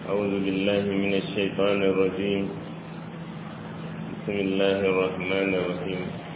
أعوذ بالله من الشيطان الرجيم بسم الله الرحمن الرحيم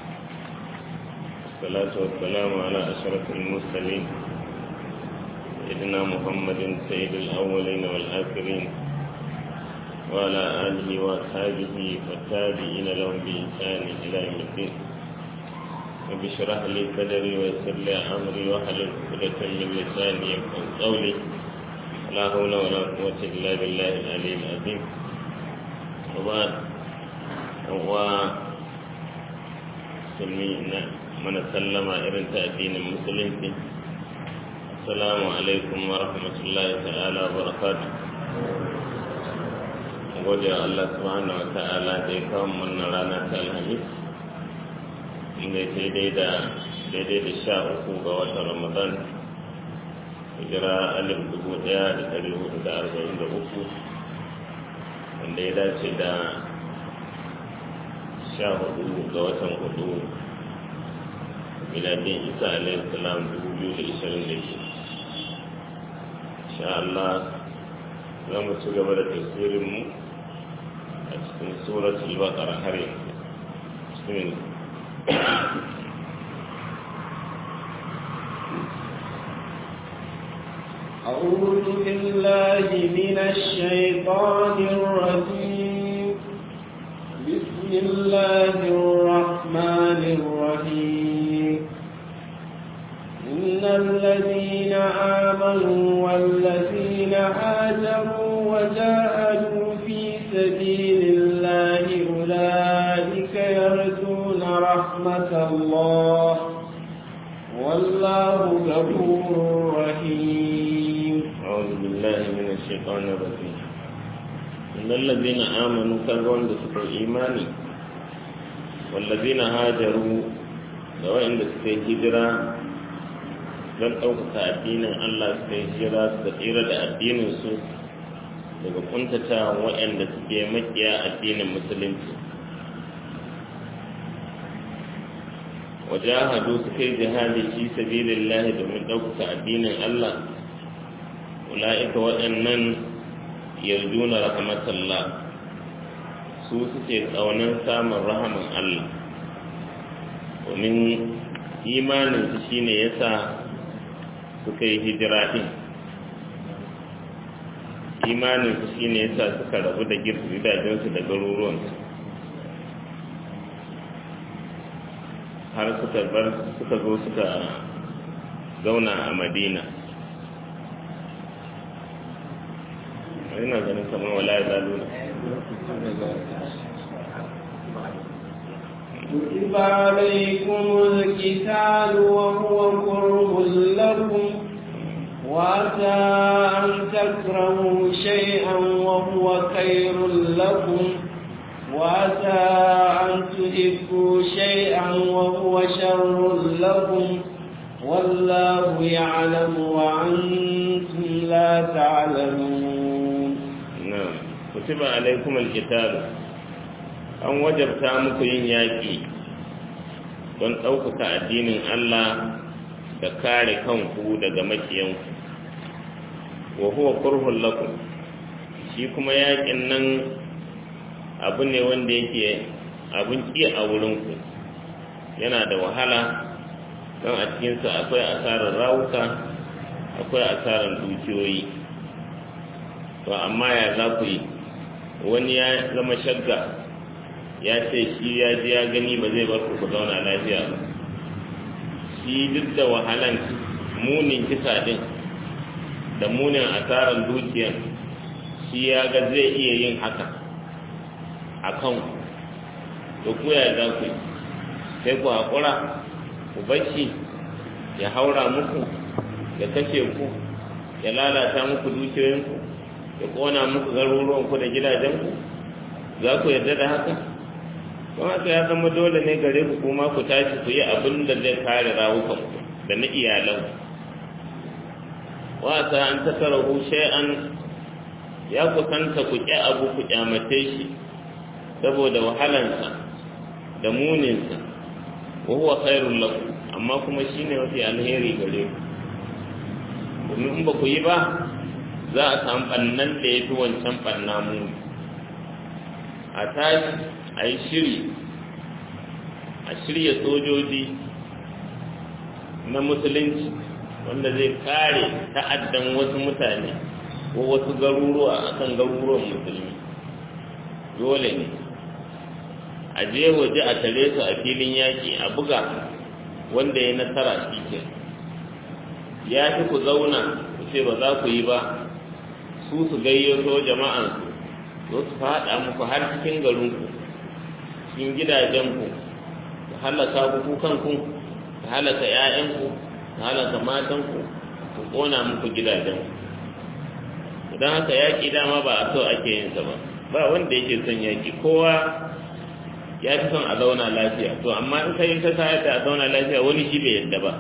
الصلاة والسلام على أشرف المرسلين سيدنا محمد سيد الأولين والآخرين وعلى آله وأصحابه والتابعين لهم بإحسان إلى يوم الدين رب اشرح لي صدري ويسر لي أمري واحلل عقدة من لساني يفقهوا قولي لا حول ولا قوة إلا بالله العلي العظيم وبعد هو سمينا من سلم إرن تأدين المسلمين السلام عليكم ورحمة الله تعالى وبركاته gode Allah subhanahu wa ta'ala da ya kawo wannan rana ta alhamis inda ya daidai da daidai da sha uku ga watan ramadan hijira alif dubu daya da dari hudu da arba'in da uku wanda ya dace da sha hudu ga watan hudu miladin isa alayhi salam dubu biyu da ishirin da biyu insha Allah za mu ci gaba da tasirinmu a cikin suratul baqara har yanzu bismillah أعوذ بالله من الشيطان الرجيم بسم الله الرحمن الرحيم إن الذين آمنوا والذين هاجروا وجاهدوا في سبيل الله أولئك يرجون رحمة الله والله غفور رحيم أعوذ بالله من الشيطان الرجيم إن الذين آمنوا كانوا سكوا إيماني والذين هاجروا سواء سكوا هجرة don ɗaukaka addinin Allah suka yi hijira suka tsira da addininsu daga kuntata waɗanda suke makiya addinin musulunci wajahadu suka yi jihadi fi sabilillahi domin ɗaukaka addinin Allah ula'ika waɗannan yarjuna rahmatallah su suke ƙaunar samun rahaman Allah domin imaninsu shine yasa suka yi hijira ɗin imaninsu shine yasa suka rabu da gidajensu da garuruwansu har suka bar suka zo suka zauna a madina ina ganin kamar wala ya zaluna كتب عليكم القتال وهو كره لكم وعسى أن تكرهوا شيئا وهو خير لكم وعسى أن تحبوا شيئا وهو شر لكم والله يعلم وأنتم لا تعلمون نعم كتب عليكم القتال an wajabta muku yin yaƙi don ɗaukaka addinin Allah da kare kanku daga makiyanku wa huwa kurhun lakum shi kuma yaƙin nan abu ne wanda yake abin ƙi a wurinku yana da wahala don a cikinsa akwai asarar rawuka akwai asarar dukiyoyi to amma ya za ku yi wani ya zama shagga ya ce shi ya ji ya gani ba zai bar ku ku zauna lafiya ba shi duk da wahalan munin kisa din da munin asarar dukiyar shi ya ga zai iya yin haka a kan to ku ya za ku sai ku haƙura ku bashi ya haura muku ya kashe ku ya lalata muku dukiyoyinku ya ƙona muku garuruwanku da gidajenku za ku yarda da haka don haka ya zama dole ne gare ku kuma ku tashi ku yi abin da zai kare rawukanku da na iyalan wata an ta karahu shay'an ya kusanta ku ƙi abu ku ƙyamace shi saboda wahalansa da muninsa wa huwa khairul lakum amma kuma shine mafi alheri gare ku domin in ba ku yi ba za a samu ɓannan da ya fi wancan ɓanna mu a tashi a yi shiri a shirya sojoji na musulunci wanda zai kare ta'addan wasu mutane ko wasu garuruwa akan garuruwan musulmi dole ne a je waje a tare su a filin yaƙi a buga wanda ya nasara shi ke ya fi ku zauna ku ce ba za ku yi ba su su gayyato jama'ansu zo su faɗa muku har cikin garinku cikin gidajenku su halaka ku kanku su halaka 'ya'yanku su halaka matanku su ƙona muku gidajenku idan haka yaƙi dama ba a so ake yin sa ba ba wanda yake son yaƙi kowa ya fi son a zauna lafiya to amma in kai ka sa da a zauna lafiya wani shi bai yadda ba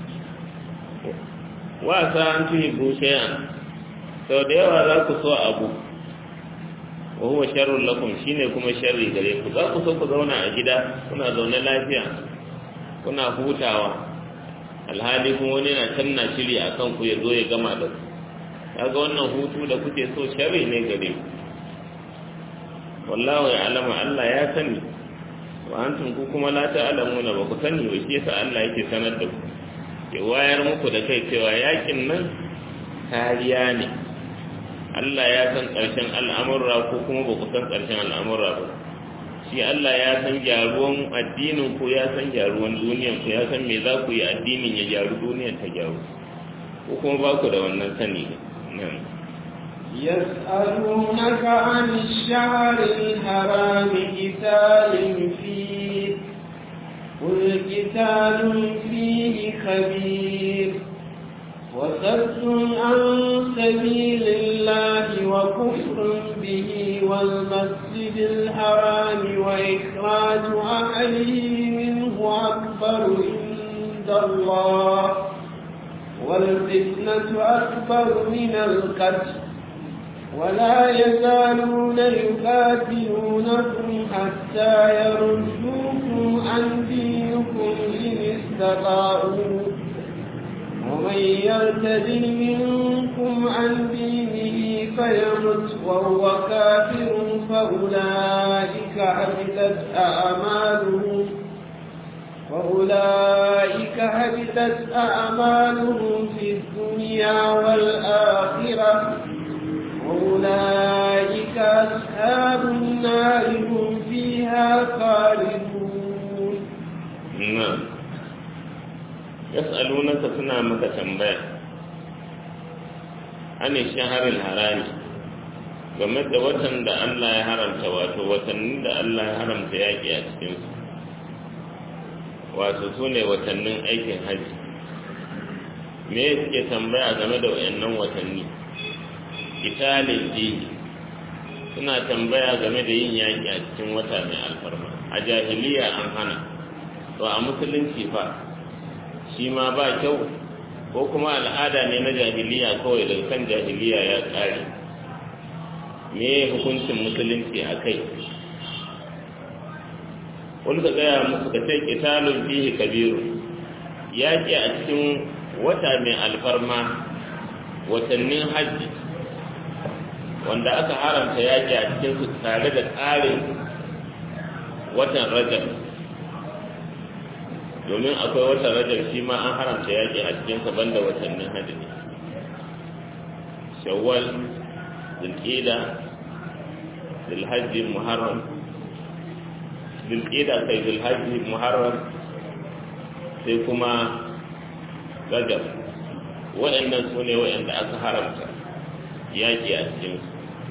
wasa an tuhi busheyan sau da yawa za ku so abu wa huwa sharrun lakum shine kuma sharri gare ku za ku so ku zauna a gida kuna zaune lafiya kuna hutawa alhali kuma wani na can na shiri a kan ku ya zo ya gama da ku kaga wannan hutu da kuke so sharri ne gare ku wallahu ya alama Allah ya sani wa antum ku kuma la ta'lamuna ba ku sani ba shi yasa Allah yake sanar da ku ya wayar muku da kai cewa yakin nan kariya ne Allah ya san ƙarshen al'amurra ko kuma ba ku san ƙarshen al'amurra ba shi Allah ya san gyaruwan addinin ku ya san gyaruwan duniyan ku ya san me za ku yi addinin ya gyaru duniyan ta gyaru ko kuma ba ku da wannan sani nan يسألونك عن الشهر الحرام قتال فيه قل قتال فيه خبير وصد عن سبيل الله وكفر به والمسجد الحرام وإخراج أهله منه أكبر عند الله والفتنة أكبر من القتل ولا يزالون يقاتلونكم حتى يردوكم عن دينكم إن استطاعوا ومن يرتد منكم عن دينه فيمت وهو كافر فأولئك حبطت أعمالهم فأولئك حبطت أعمالهم في الدنيا والآخرة وأولئك أصحاب النار هم فيها خالدون نعم يسألونك سنة مكة تنبيه عن الشهر الحرامي game da watan da Allah ya haramta wato watannin da Allah ya haramta yaƙi a cikinsu wato su ne watannin aikin hajji me suke tambaya game da wayannan watanni italin dini suna tambaya game da yin yaƙi a cikin wata mai alfarma a jahiliya an hana to a musulunci fa shi ma ba kyau ko kuma al'ada ne na jahiliya kawai daga kan jahiliya ya ƙare me hukuncin musulunci a kai wani ka gaya musu ka ce ƙitalun fihi kabiru yaƙi a cikin wata mai alfarma watannin hajji wanda aka haramta yaƙi a cikin su tare da tsarin watan rajab domin akwai watan rajab shi ma an haramta yaƙi a cikin sa banda watannin hajji shawwal zulqa'da zulhajji muharram zulqa'da sai zulhajji muharram sai kuma rajab waɗannan su ne waɗanda aka haramta yaƙi a cikinsu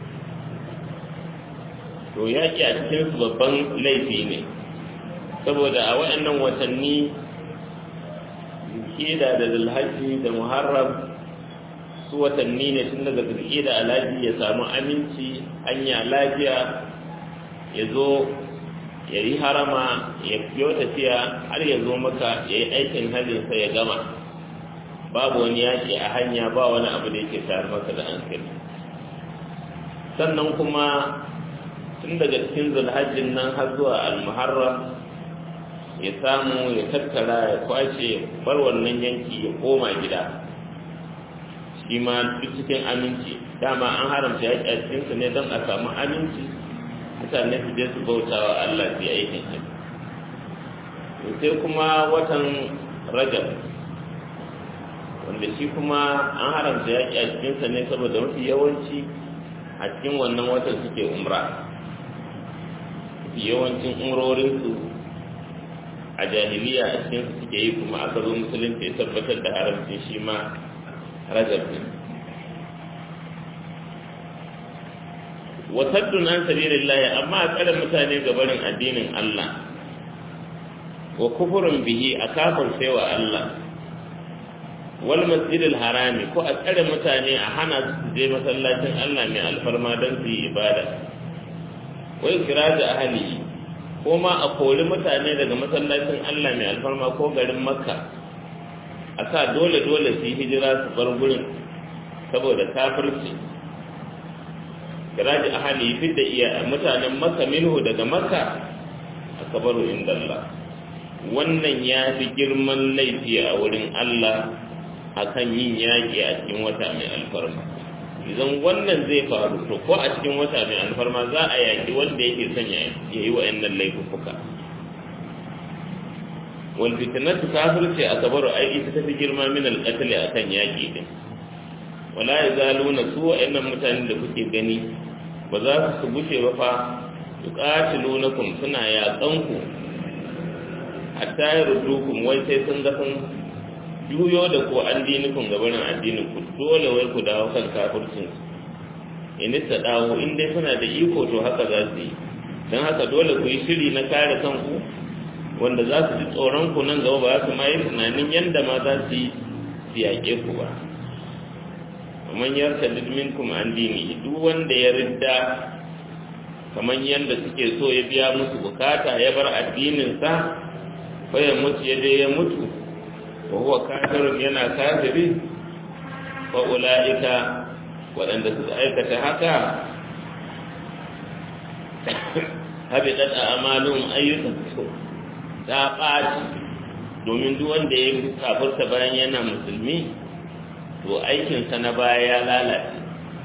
to yaƙi a cikinsu babban laifi ne saboda a waɗannan watanni zulhida da zulhajji da muharram su watanni ne tun daga zulhida alhaji ya samu aminci hanya lafiya ya zo ya yi harama ya fiyo tafiya har ya zo maka ya yi aikin hajjinsa ya gama babu wani yaƙi a hanya ba wani abu da yake tayar masa da hankali sannan kuma tun daga cikin zulhajjin nan har zuwa almuharram ya samu ya tattara ya kwashe bar wannan yanki ya koma gida shi ma duk cikin aminci dama an haramta yaƙi a cikinsu ne don a samu aminci mutane su je su bauta wa Allah su yi aikin hajji sai kuma watan rajab wanda shi kuma an haramta yaƙi a cikinsa ne saboda mafi yawanci a cikin wannan watan suke umra mafi yawancin umrorinsu a jahiliya a cikinsu suke yi kuma aka zo musulunci ya tabbatar da haramcin shi ma rajab ne wasaddun an sabilillahi amma a tsare mutane ga barin addinin Allah wa kufurin bihi a kafir sai wa Allah wal masjidil harami ko a tsare mutane a hana su je masallacin Allah mai alfarma don su yi ibada wa ikiraj ahli ko ma a kori mutane daga masallacin Allah mai alfarma ko garin Makka a sa dole dole su yi hijira su bar gurin saboda kafirci kiraji ahli fidda iya mutanen Makka minhu daga Makka akabaru inda Allah wannan ya fi girman laifi a wurin Allah akan yin yaƙi a cikin wata mai alfarma idan wannan zai faru to ko a cikin wata mai alfarma za a yaƙi wanda yake son ya yi wa'annan laifuka wal fitnatu kafirce a kabaru ai ita tafi girma min al qatl akan yaƙi din wala yazaluna su wa'annan mutanen da kuke gani ba za su gushe ba fa yuqatilunakum suna yaƙanku hatta yardukum wai sai sun ga sun juyo da ko an dinikun gabanin addinin ku dole wai ku dawo kan kafircin in ta dawo in dai suna da iko to haka za su yi don haka dole ku yi shiri na kare kanku wanda za su ji tsoron ku nan gaba ba su ma yi tunanin yadda ma za su yi su yaƙe ku ba kamar yarta minkum an dini duk wanda ya ridda kamar yadda suke so ya biya musu bukata ya bar addininsa fa ya mutu ya je ya mutu wa huwa kafirun yana kafiri fa ulaika waɗanda suka aikata haka habitat a'malum ayyukan su ta ɓaci domin duk wanda ya kafirta bayan yana musulmi to aikinsa na baya ya lalace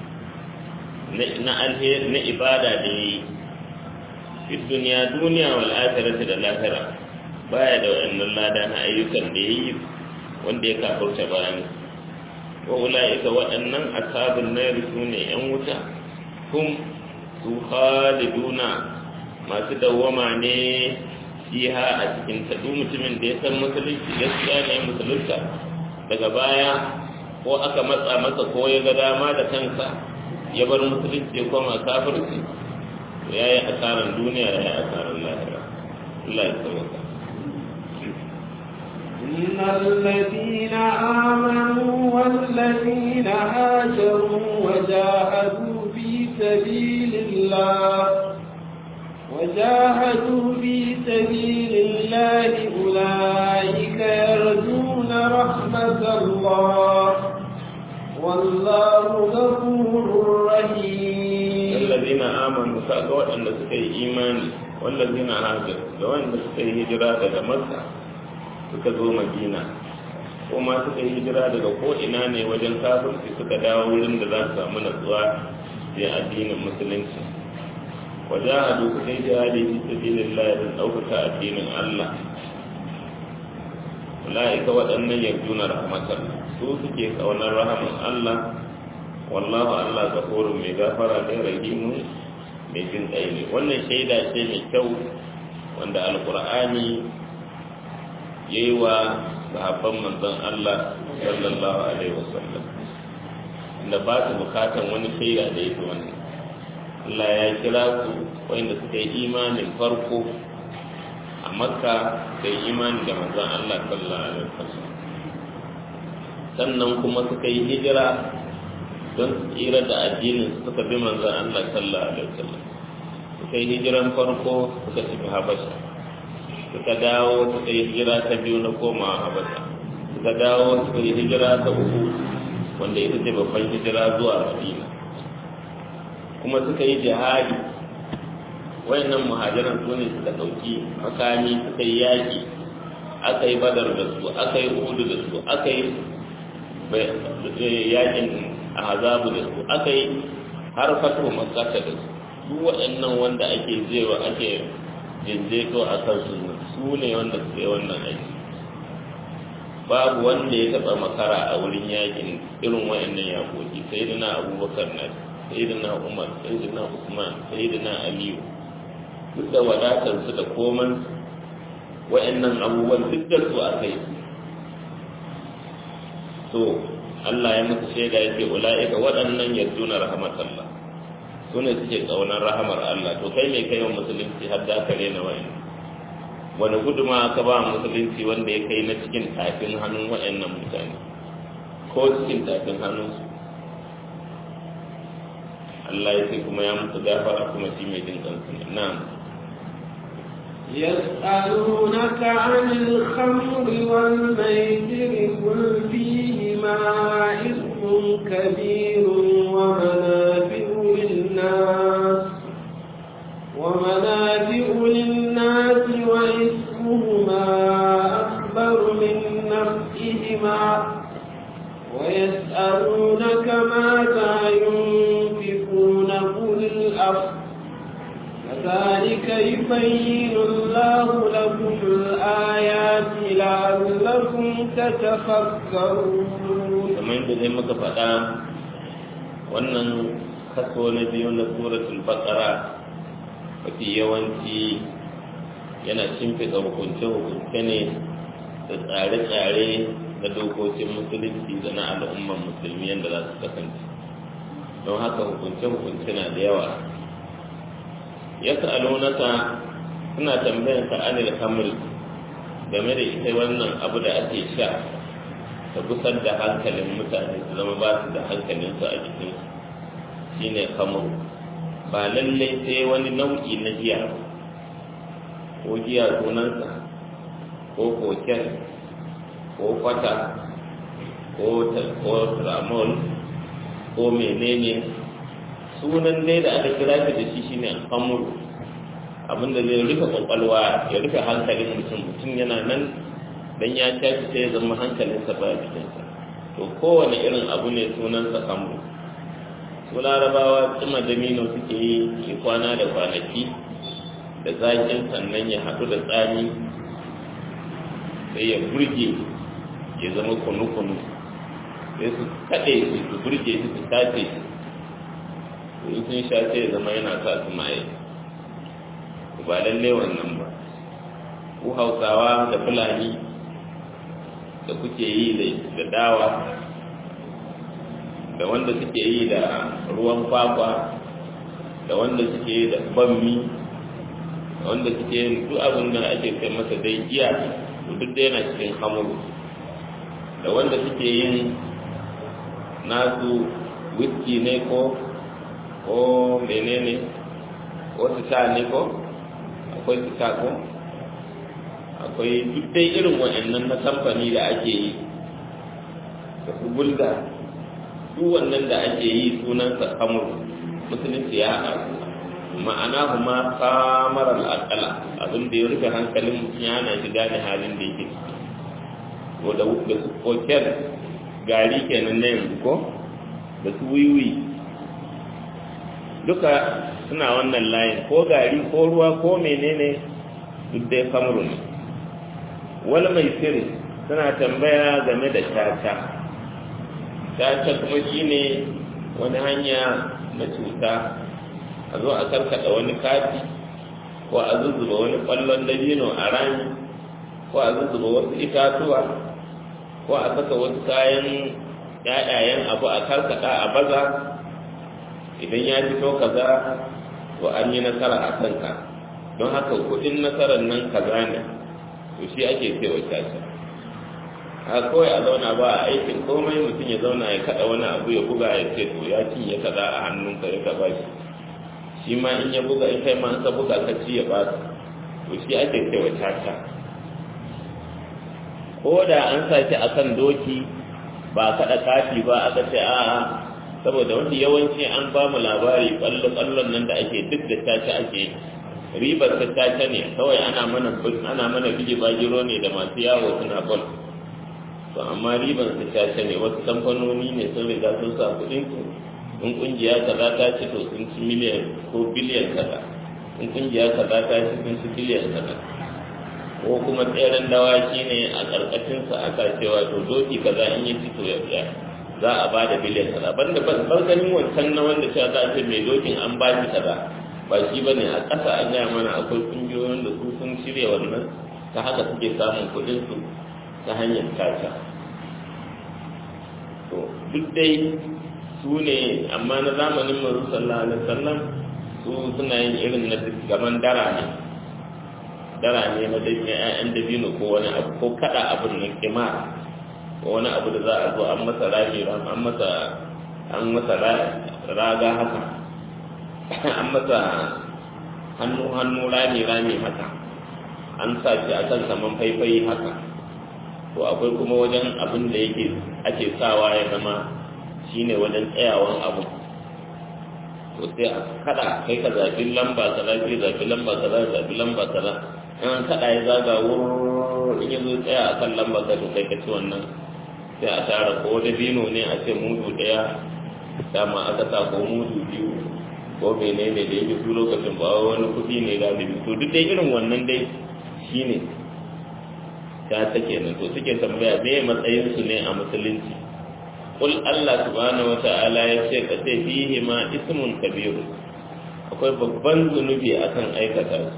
na alheri na ibada da yi fi duniya duniya wal akhirati da lahira baya da wannan lada na ayyukan da yayi wanda ya kafurta bayan wa ulaika waɗannan ashabun nar sune yan wuta kum su khaliduna masu dawwama ne fiha a cikin ta duk mutumin da ya san musulunci gaskiya ne musulunta daga baya ko aka matsa masa ko ya ga dama da kansa ya bar musulunci ya koma kafirci to ya yi asarar duniya ya yi asarar lahira Allah ya sauka إن الذين آمنوا والذين هاجروا وجاهدوا في سبيل الله وجاهدوا في سبيل الله أولئك يرجون رحمة الله والله غفور رحيم الذين آمنوا كأقوى أن سكي إيماني والذين هاجروا لو أن سكي هجرة daga Makka suka zo Madina kuma suka yi hijira daga ko ina ne wajen kafirci suka dawo wurin da za su samu natsuwa da addinin musulunci wajahadu suka yi jihadi fi sabilillah don ɗaukaka addinin Allah ulaika waɗannan yarjuna rahmatar su suke kaunar rahaman Allah wallahu Allah gafurun mai gafara da rahimu mai jin ƙai ne wannan shaida ce mai kyau wanda alkur'ani ya yi wa sahabban manzon Allah sallallahu alaihi wasallam inda ba su bukatan wani shaida da ya fi wannan Allah ya kira su wanda suka yi imanin farko a makka da imani da manzon Allah sallallahu alaihi wasallam sannan kuma suka yi hijira don su tsira da addinin suka bi manzon Allah sallallahu alaihi wasallam suka yi hijiran farko suka tafi habasha suka dawo suka yi hijira ta biyu na koma habasha suka dawo suka yi hijira ta uku wanda ita ce babban hijira zuwa madina kuma suka yi jihadi wayannan muhajiran su ne suka ɗauki makami suka yi yaƙi aka yi badar da su aka yi uhudu da su aka yi yakin azabu da su aka yi har fatu makata da su duk waɗannan wanda ake zewa ake jinjeto a kansu su ne wanda suke wannan aiki babu wanda ya taɓa makara a wurin yakin irin waɗannan yakoki sai da na abubakar na sai da na umar sai da na usman sai da na aliyu duk da wadatarsu da koman waɗannan abubuwan duk da su aka yi to Allah ya musu shaida yake ula'ika waɗannan yarduna rahmatallah su ne suke ƙaunar rahamar Allah to kai mai kai wa musulunci har da aka rena wa'in wani guduma ka ba musulunci wanda ya kai na cikin tafin hannun wa'annan mutane ko cikin tafin hannunsu Allah ya ce kuma ya musu gafara kuma shi mai jin kansu ne na'am يسألونك عن الخمر والميسر قل فيهما إثم كبير ومنافع للناس ومنافع للناس وإثمهما أكبر من نفعهما ويسألونك ماذا ينفقون قل الأفضل كذلك يبين الله لكم الآيات لعلكم تتفكرون kamar yadda zai muka faɗa wannan kaso na biyu na suratul baqara mafi yawanci yana shimfiɗa hukunce-hukunce ne da tsare-tsare na dokokin musulunci da na al'umman musulmi yadda za su kasance don haka hukunce-hukunce na da yawa ya sa'alunaka suna tambayan ka anil hamri game da ita wannan abu da ake sha ta gusar da hankalin mutane su zama ba su da hankalinsu a jikin shine kamar ba lallai sai wani nau'i na giya ko giya sunansa ko koken ko kwata ko tramol ko menene sunan dai da aka kira shi da shi shine al'amuru abinda zai rufe kwakwalwa ya rufe hankalin mutum mutum yana nan dan ya tashi sai ya zama hankalinsa ba jikinsa to kowane irin abu ne sunansa kamru su larabawa tsima damino suke yi ke kwana da kwanaki da zakin sannan ya haɗu da tsami sai ya burge ya zama kunu-kunu sai su kaɗe su su burge su su tace su in sun sha sai ya zama yana sa su maye ba lalle wannan ba ku hausawa da fulani da kuke yi da dawa da wanda suke yi da ruwan kwakwa da wanda suke yi da bammi da wanda suke yin duk abin da ake kai masa dai giya to duk da yana cikin hamuru da wanda suke yin nasu whisky ne ko ko menene ko su sha ne ko akwai su sha ko akwai duk dai irin wa'annan na kamfani da ake yi da su bulga duk wannan da ake yi sunansa kamar musulunci ya haɗa ma'ana kuma kamar al'akala abin da ya rufe hankalin mutum ya hana shi gane halin da yake ko da su koken gari kenan na yanzu ko da su wiwi duka suna wannan layin ko gari ko ruwa ko menene duk dai kamru ne wani mai sirri suna tambaya game da caca caca kuma shine wani hanya na cuta a zo a karkada wani kati ko a zuzzuba wani kwallon dabino a rami ko a zuzzuba wasu itatuwa ko a saka wasu kayan yayayen abu a karkada a baza idan ya fito kaza to an yi nasara a kanka don haka kudin nasarar nan kaza ne to shi ake cewa caca a kawai a zauna ba a aikin komai mutum ya zauna ya kada wani abu ya buga ya ce to ya cinye kaza a hannunka ya ka bashi shi ma in ya buga in kai ma ka buga ka ci ya baka to shi ake cewa caca ko da an sa shi akan doki ba kada kafi ba aka ce a'a saboda wanda yawanci an ba mu labari kwallo-kwallon nan da ake duk da caca ake ribar ta caca ne kawai ana mana ana mana bige bagiro ne da masu yawo suna bol to amma riban su caca ne wasu kamfanoni ne sun riga sun sa kuɗin su in kungiya kaza ta ce to sun ci miliyan ko biliyan kaza in kungiya kaza ta ce sun ci biliyan kaza ko kuma tseren dawaki ne a ƙarƙashin sa aka cewa to doki kaza in yi fito ya biya za a ba da biliyan kaza banda ban ganin wancan na wanda cewa za a ce mai dokin an ba shi kaza ba shi ba ne a ƙasa an gaya mana akwai ƙungiyoyin da su sun shirya wannan ta haka suke samun kuɗinsu ta hanyar caca to duk dai su ne amma na zamanin mazu sallallahu alaihi wasallam su suna yin irin na gaban dara ne dara ne na dabino ƴaƴan dabino ko wani abu ko kada abin na kima ko wani abu da za a zo an masa rami an masa an masa raga haka an masa hannu hannu rami rami haka an sa shi a kan saman faifai haka to akwai kuma wajen abin da yake ake sawa ya zama shine wajen tsayawan abu to sai a kada kai ka zafi lamba kaza kai zafi lamba kaza zafi lamba kaza in an kada ya zaga wurin in yazo tsaya a kan lamba ka to kai ka ci wannan sai a tara ko da bino ne a ce mudu daya dama aka sa ko mudu biyu ko menene da yake su lokacin ba wani kuɗi ne galibi to duk dai irin wannan dai shine ta take nan to suke tambaya me matsayin su ne a musulunci qul Allah subhanahu wata'ala ya ce ka ce fihi ma ismun kabir akwai babban zunubi akan aikata su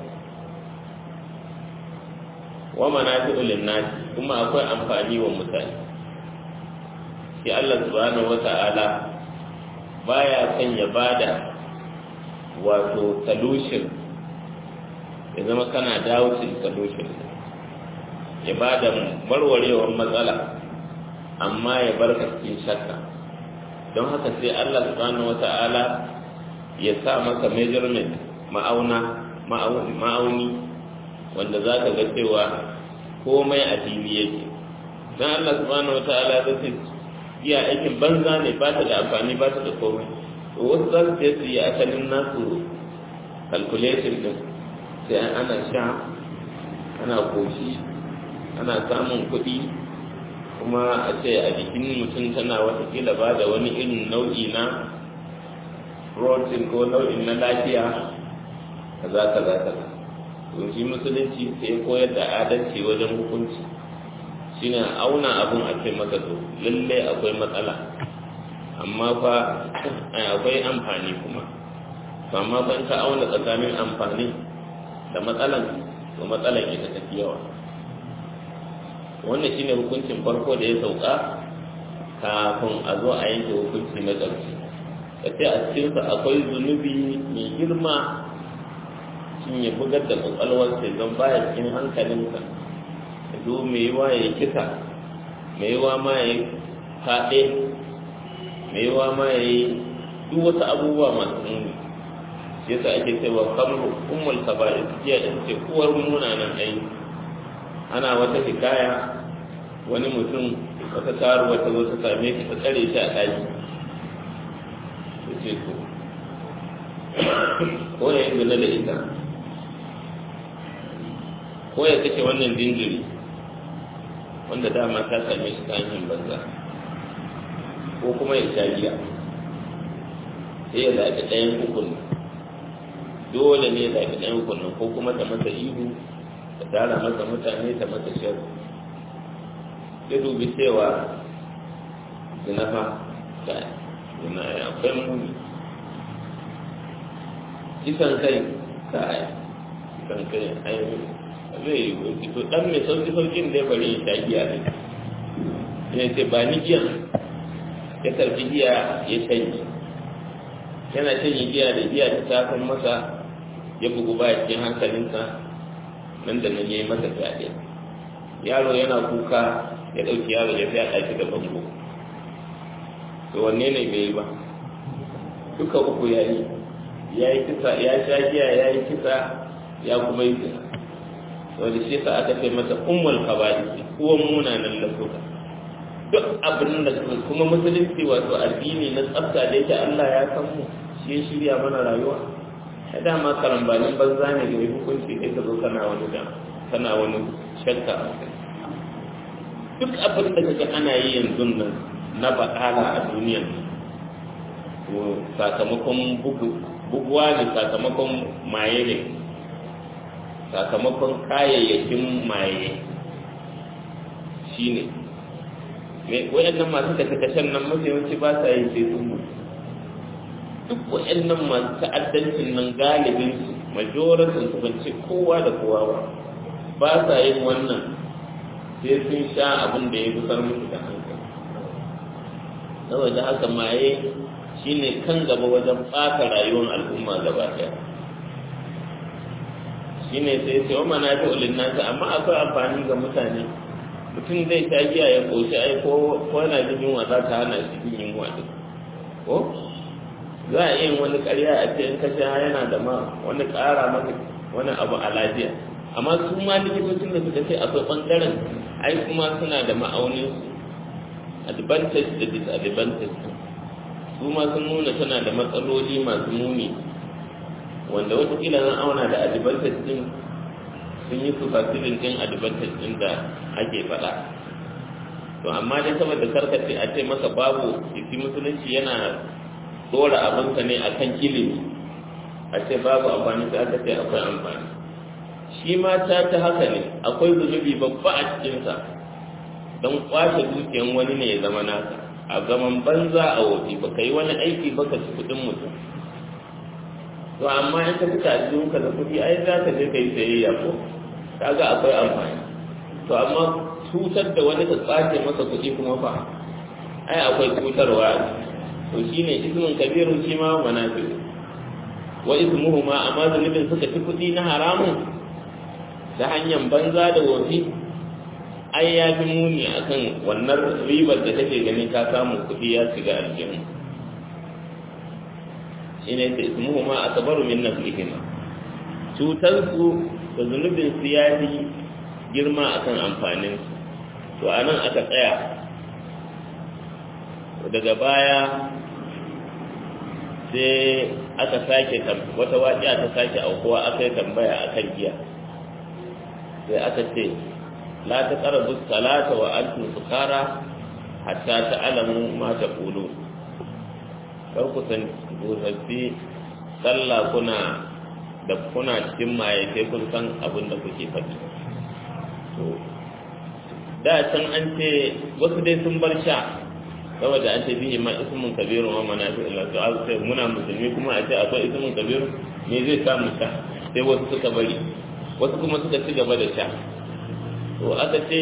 wa manafi'u lin-nas kuma akwai amfani wa mutane shi Allah subhanahu wata'ala baya son ya bada wato solution ya zama kana doubting solution ya ba da warwarewar matsala amma ya bar ka cikin shakka don haka sai Allah subhanahu wata'ala ya sa maka measurement ma'auna ma'auni wanda za ka ga cewa komai a fili yake don Allah subhanahu wata'ala zai ce iya aikin banza ne ba ta da amfani ba ta da komai wasu za su su yi asalin nasu calculation din sai ana sha ana koshi ana samun kuɗi kuma a ce a jikin mutum tana watakila ba da wani irin nau'i na protein ko nau'in na lafiya kaza kaza kaza to shi musulunci sai koyar da adalci wajen hukunci shine auna abun a ce maka to lalle akwai matsala amma fa akwai amfani kuma to amma fa in ka auna tsakanin amfani da matsalan to matsalan ita tafi yawa wannan shine hukuncin farko da ya sauka kafin a zo a yanke hukunci na ƙarshe ka ce a cikinsa akwai zunubi mai girma shin ya bugar da kwakwalwarsa don baya cikin hankalinsa ya zo mai yiwa ya kisa mai yiwa ma ya yi kaɗe mai yiwa ma ya yi duk wasu abubuwa masu muni shi yasa ake cewa kamru ummul kaba'ir jiya in ce uwar munanan aiki ana wata hikaya wani mutum wata karuwa ta zo ta same shi ta tsare shi a ɗaki ta ce to ko ya yi zina da ita ko ya kashe wannan jinjiri wanda dama ta same shi ta hanyar banza ko kuma ya sha giya sai ya zaɓi ɗayan hukun dole ne ya zaɓi ɗayan hukun ko kuma ta masa ihu ta tara masa mutane ta masa shiru ya dubi cewa zinafa da zina ya akwai muni kisan kai ta aya kisan kai ayi zai yi wuce to dan mai sauki saukin da ya bari ya sha giya ne ya ce ba ni giya ya karfi giya ya shanye yana shanye giya da giya ta tafin masa ya bugu ba cikin hankalinsa nan da nan ya yi masa fyaɗe yaro yana kuka ya ɗauki yaro ya fyaɗa shi da bango to wanne ne bai yi ba duka uku ya yi ya yi kisa ya sha giya ya yi kisa ya kuma yi kisa wanda shi sa aka ce masa ummul kaba'is kuwan munanan lafzuka duk abin da kuma musulunci wato addini na tsafta da yake Allah ya san mu shi ya shirya mana rayuwa ya dama karambanin banza ne da hukunci kai ka zo kana wani da kana wani shakka a kai duk abin da kaga ana yi yanzu nan na baɗala a duniyan to sakamakon buguwa ne sakamakon maye ne sakamakon kayayyakin maye shi ne wayannan masu kashe-kashen nan mafi yawanci ba sa yi sai sun mutu duk wayannan masu ta'addancin nan galibin su majoratin su ban ce kowa da kowa ba ba sa yin wannan sai sun sha abin da ya gusar musu da hankali saboda haka maye shine kan gaba wajen ɓata rayuwar al'umma gaba ɗaya shine sai sai wa mana ta ulin nasa amma akwai amfani ga mutane mutum zai ta giya ya koshi ai ko ko yana jin yunwa za ta hana shi jin yunwa din ko za a yin wani ƙarya a ce in ka sha yana da ma wani ƙara maka wani abu a lafiya amma su ma likitocin da suka ce akwai ɓangaren ai kuma suna da ma'aunin advantage da disadvantage su ma sun nuna tana da matsaloli masu muni wanda watakila zan auna da advantage din sun yi su fasilin din advantage din da ake faɗa to amma dai saboda karkace a ce maka babu isi musulunci yana dora abinka ne akan ilimi a ce babu amfani sai aka ce akwai amfani shi ma ta ta haka ne akwai zunubi babba a cikinsa don kwashe dukiyan wani ne ya zama naka a zaman banza a wofi ba ka yi wani aiki ba ka ci kuɗin mutum to amma in ka fita a ka da kuɗi ai za ka je ka yi sayayya ko kaga akwai amfani to amma cutar da wani ka tsace masa kuɗi kuma fa ai akwai cutarwa to shine ismin kabirun shi ma manafi wa ismuhu ma amma zunubin suka ci kuɗi na haramun ta hanyar banza da wofi ai ya fi muni akan wannan ribar da take gani ka samu kuɗi ya shiga aljihu shine ta ismuhu ma akbaru min nafsihima cutar su da zunubin su ya fi girma akan amfanin su to anan aka tsaya daga baya sai aka sake wata waƙiya ta sake aukuwa aka yi tambaya akan giya sai aka ce la ta ƙarabu salata wa antum sukara hatta ta'lamu ma taqulun kar ku san gurbi sallah kuna da kuna cikin maye sai kun san abin da kuke faɗi to da can an ce wasu dai sun bar sha saboda an ce bihi ma ismun kabiru wa manafi illa to an ce muna musulmi kuma a ce akwai ismun kabiru me zai sa mu sha sai wasu suka bari wasu kuma suka ci gaba da sha to aka ce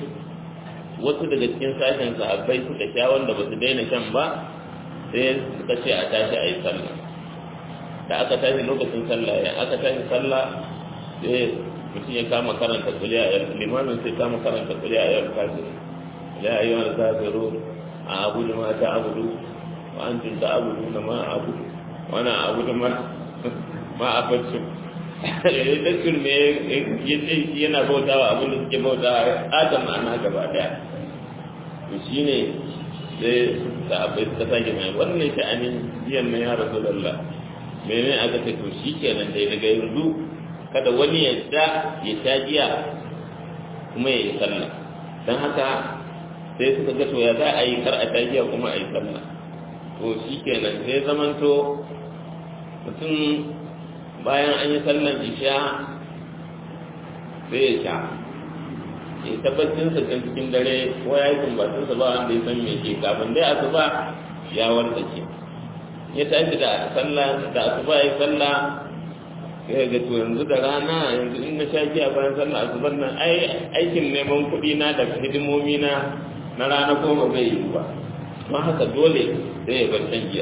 wasu daga cikin sashen sahabbai suka sha wanda ba su daina shan ba sai suka ce a tashi a yi sallah da aka tashi lokacin sallah ya aka tashi sallah sai mutum ya kama karanta kuliya a yau limamin sai kama karanta kuliya a yau kafin la ayyuhal kafirun a abudu ma ta abudu wa antum ta abudu na ma abudu wa na abudu ma ma abudu da shirme ya ce shi yana bautawa abin da suke bautawa adam ma'ana gaba daya to shine sai da abai suka sake mai wannan sha'anin jiyan na ya rasu lalla mene aka ce to shi kenan dai daga yanzu kada wani ya sha ya sha giya kuma ya yi sallah don haka sai suka ga to ya za a yi kar a sha giya kuma a yi sallah to shi kenan sai zamanto mutum bayan an yi sallan isha sai ya sha ya tabbacin sa can cikin dare ko ya yi sumbatun sa ba wanda ya san me ke kafin dai asuba ya wartsake ya tashi da sallah da asuba ya sallah ya ga to yanzu da rana yanzu in na sha giya bayan sallah asuban nan ai aikin neman kuɗi na da hidimomi na na rana ko ba zai yi ba don haka dole sai ya bar shan giya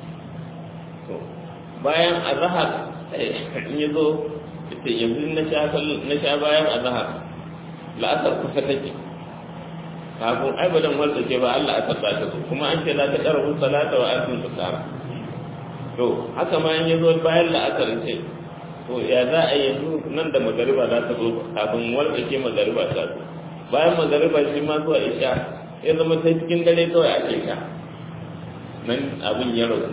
bayan azhar in ya zo ita yanzu na sha bayan azhar la'asar kusa take kafin ai badan wanda ce ba Allah asar ba ta zo kuma an ce la ta karabu salata wa antum tusara to haka ma in ya zo bayan la'asar ce to ya za a yanzu nan da magariba za ta zo kafin wanda ke magariba ta zo bayan magariba shi ma zuwa isha ya zama sai cikin dare kawai ake sha nan abin ya rasu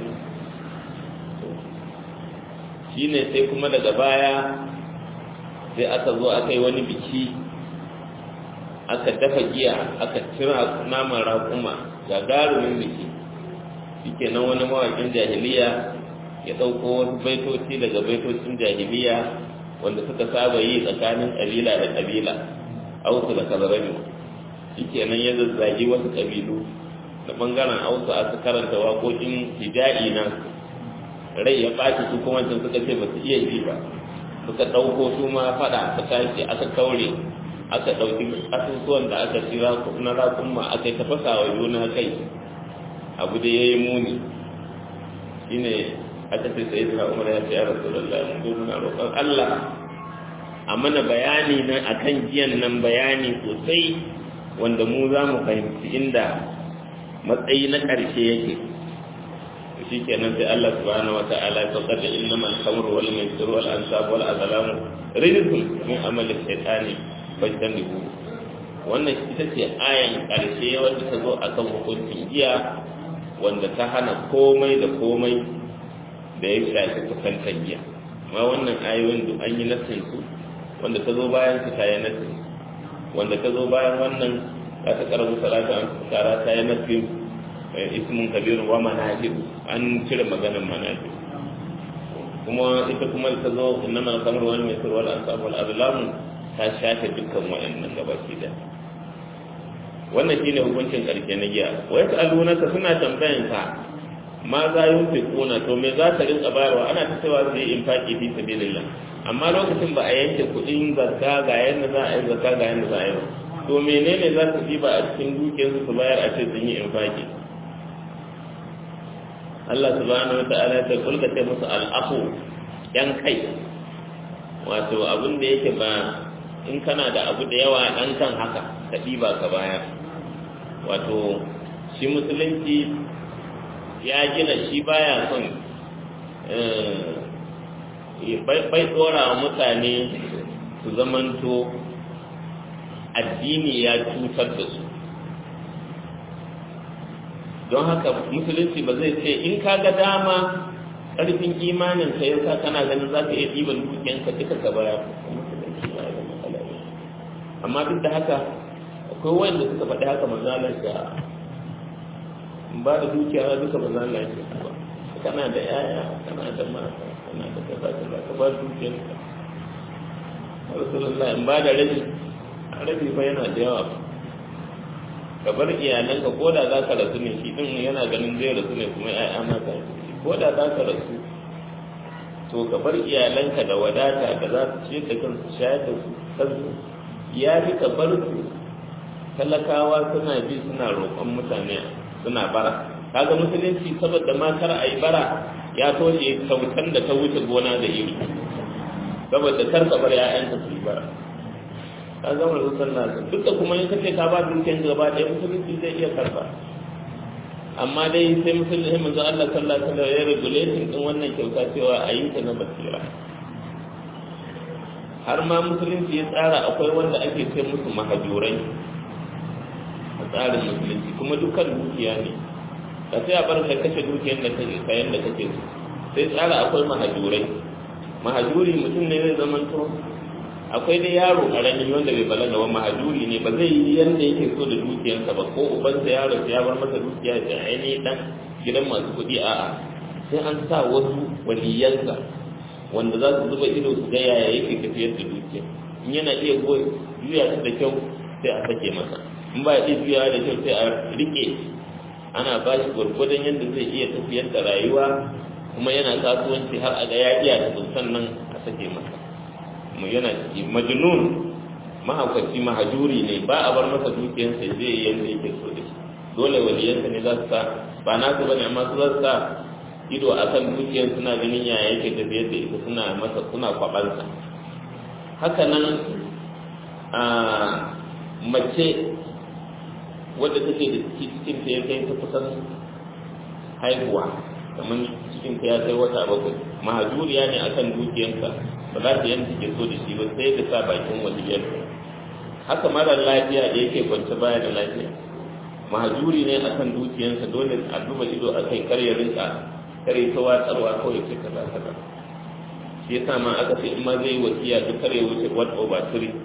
shi ne sai kuma daga baya sai aka zo aka yi wani biki aka dafa giya aka cira naman raƙuma gagarumin biki shike nan wani mawaƙin jahiliya ya ɗauko wasu baitoci daga baitocin jahiliya wanda suka saba yi tsakanin ƙabila da ƙabila ausu da kazarami shike nan ya zazzagi wasu ƙabilu da ɓangaren ausu aka karanta waƙoƙin hija'i na rai ya ɓaci su kuma can suka ce ba su iya ji ba suka ɗauko su ma faɗa ta tashi aka kaure aka ɗauki asusuwan da aka ci na rakunma aka yi tafasa wa juna kai abu da ya yi muni shi ne aka ce sai da umar ya ce ya rasu da Allah mun muna roƙon Allah a mana bayani nan akan jiyan nan bayani sosai wanda mu za mu fahimci inda matsayi na ƙarshe yake shi kenan sai Allah subhanahu wa ta'ala ya saukar da innamal khamru wal maisir wal ansab wal azlamu rizqun min amali shaytani fajtanibu wannan ita ce ayan karshe wanda ta zo akan hukuncin giya wanda ta hana komai da komai da ya shafi kusantar giya amma wannan ayoyin duk an yi nassin su wanda ta zo bayan su ta yi nassin wanda ta zo bayan wannan za ta karabu salata an kara ta yi nassin ismun kabiru wa manajib an cire maganin manajib kuma ita kuma ta zo innama kamar wani mai sirwal ansab wal azlamu ta shafe dukkan waɗannan gabaki da wannan shine hukuncin ƙarshe na giya wa yasalunaka suna tambayan ka ma za yunfiquna to me za ta rinka bayarwa ana ta cewa sai infaqi fi sabilillah amma lokacin ba a yanke kuɗin zakka ga yanda za a yi zakka ga yanda za a yi ba to menene za su ba a cikin dukiyarsu su bayar a ce sun yi infaqi Allah subhanahu wata'ala ta kulka ce musu al'afu yan kai wato abin da yake ba in kana da abu da yawa ɗan kan haka ka ɗiba ka baya wato shi musulunci ya gina shi baya son bai tsora wa mutane su zamanto addini ya cutar da su don haka musulunci ba zai ce in ka ga dama ƙarfin imanin ka yasa kana ganin za ka iya ɗiban dukiyanka duka ka baya amma duk da haka akwai wanda suka faɗi haka mazalar da ba da dukiya duka mazalar shi ba kana da yaya kana da mata kana da kaza kaza ka ba dukiyanka rasulullah in ba da rabi rabi fa yana da yawa ka bar iyalanka ko da za ka rasu ne shi ɗin yana ganin zai rasu ne kuma ya'ya mata ko da za ka rasu to ka bar iyalanka da wadata da za su ciyar da kansu shayar da su kansu ya fi ka bar su talakawa suna bi suna roƙon mutane suna bara kaga musulunci saboda ma kar a yi bara ya toshe kyautan da ta wuce gona da iri saboda kar ka bar 'ya'yanka su yi bara ka zama da sallah duk da kuma in kace ka ba dukiyar gaba ɗaya musulunci zai iya karba amma dai sai musulunci manzo Allah sallallahu alaihi wasallam ya regulation din wannan kyauta cewa a yi ta na basira har ma musulunci ya tsara akwai wanda ake ce musu mahajurai a tsarin musulunci kuma dukkan dukiya ne ka sai a bar ka kashe dukiyar da kake kayan da kake so sai tsara akwai mahajurai mahajuri mutum ne zai zamanto akwai dai yaro karami wanda bai balaga ba mahajuri ne ba zai yi yanda yake so da dukiyarsa ba ko ubansa yaro ya bar masa dukiya da ainihin dan gidan masu kuɗi a'a sai an sa wasu waliyansa wanda za su zuba ido su ga yaya yake tafiyar da dukiya in yana iya juya su da kyau sai a sake masa in ba iya juyawa da kyau sai a rike ana ba shi gwargwadon yadda zai iya tafiyar da rayuwa kuma yana kasuwanci har a ga ya iya da sannan a sake masa mu yana ciki majnun mahaukaci mahajuri ne ba a bar masa dukiyarsa zai yi yadda yake so da shi dole waliyansa ne za su sa ba na su bane amma su za su sa ido a kan dukiyar suna ganin yaya yake tafiyar da ita suna masa suna kwabansa haka nan a mace wadda take da cikin ta ya kai ta kusan haihuwa kamar cikin ta ya kai wata bakwai mahajuriya ne akan dukiyarsa ba za ta yanke ke so da shi ba sai da sa bakin waliyar haka mara lafiya da yake kwance baya da lafiya mahajuri ne akan dukiyarsa dole a duba ido a kai kar ya rinka kare ta watsarwa kawai ce kaza kaza shi yasa ma aka ce in ma zai yi wasiya duk kare wuce what over three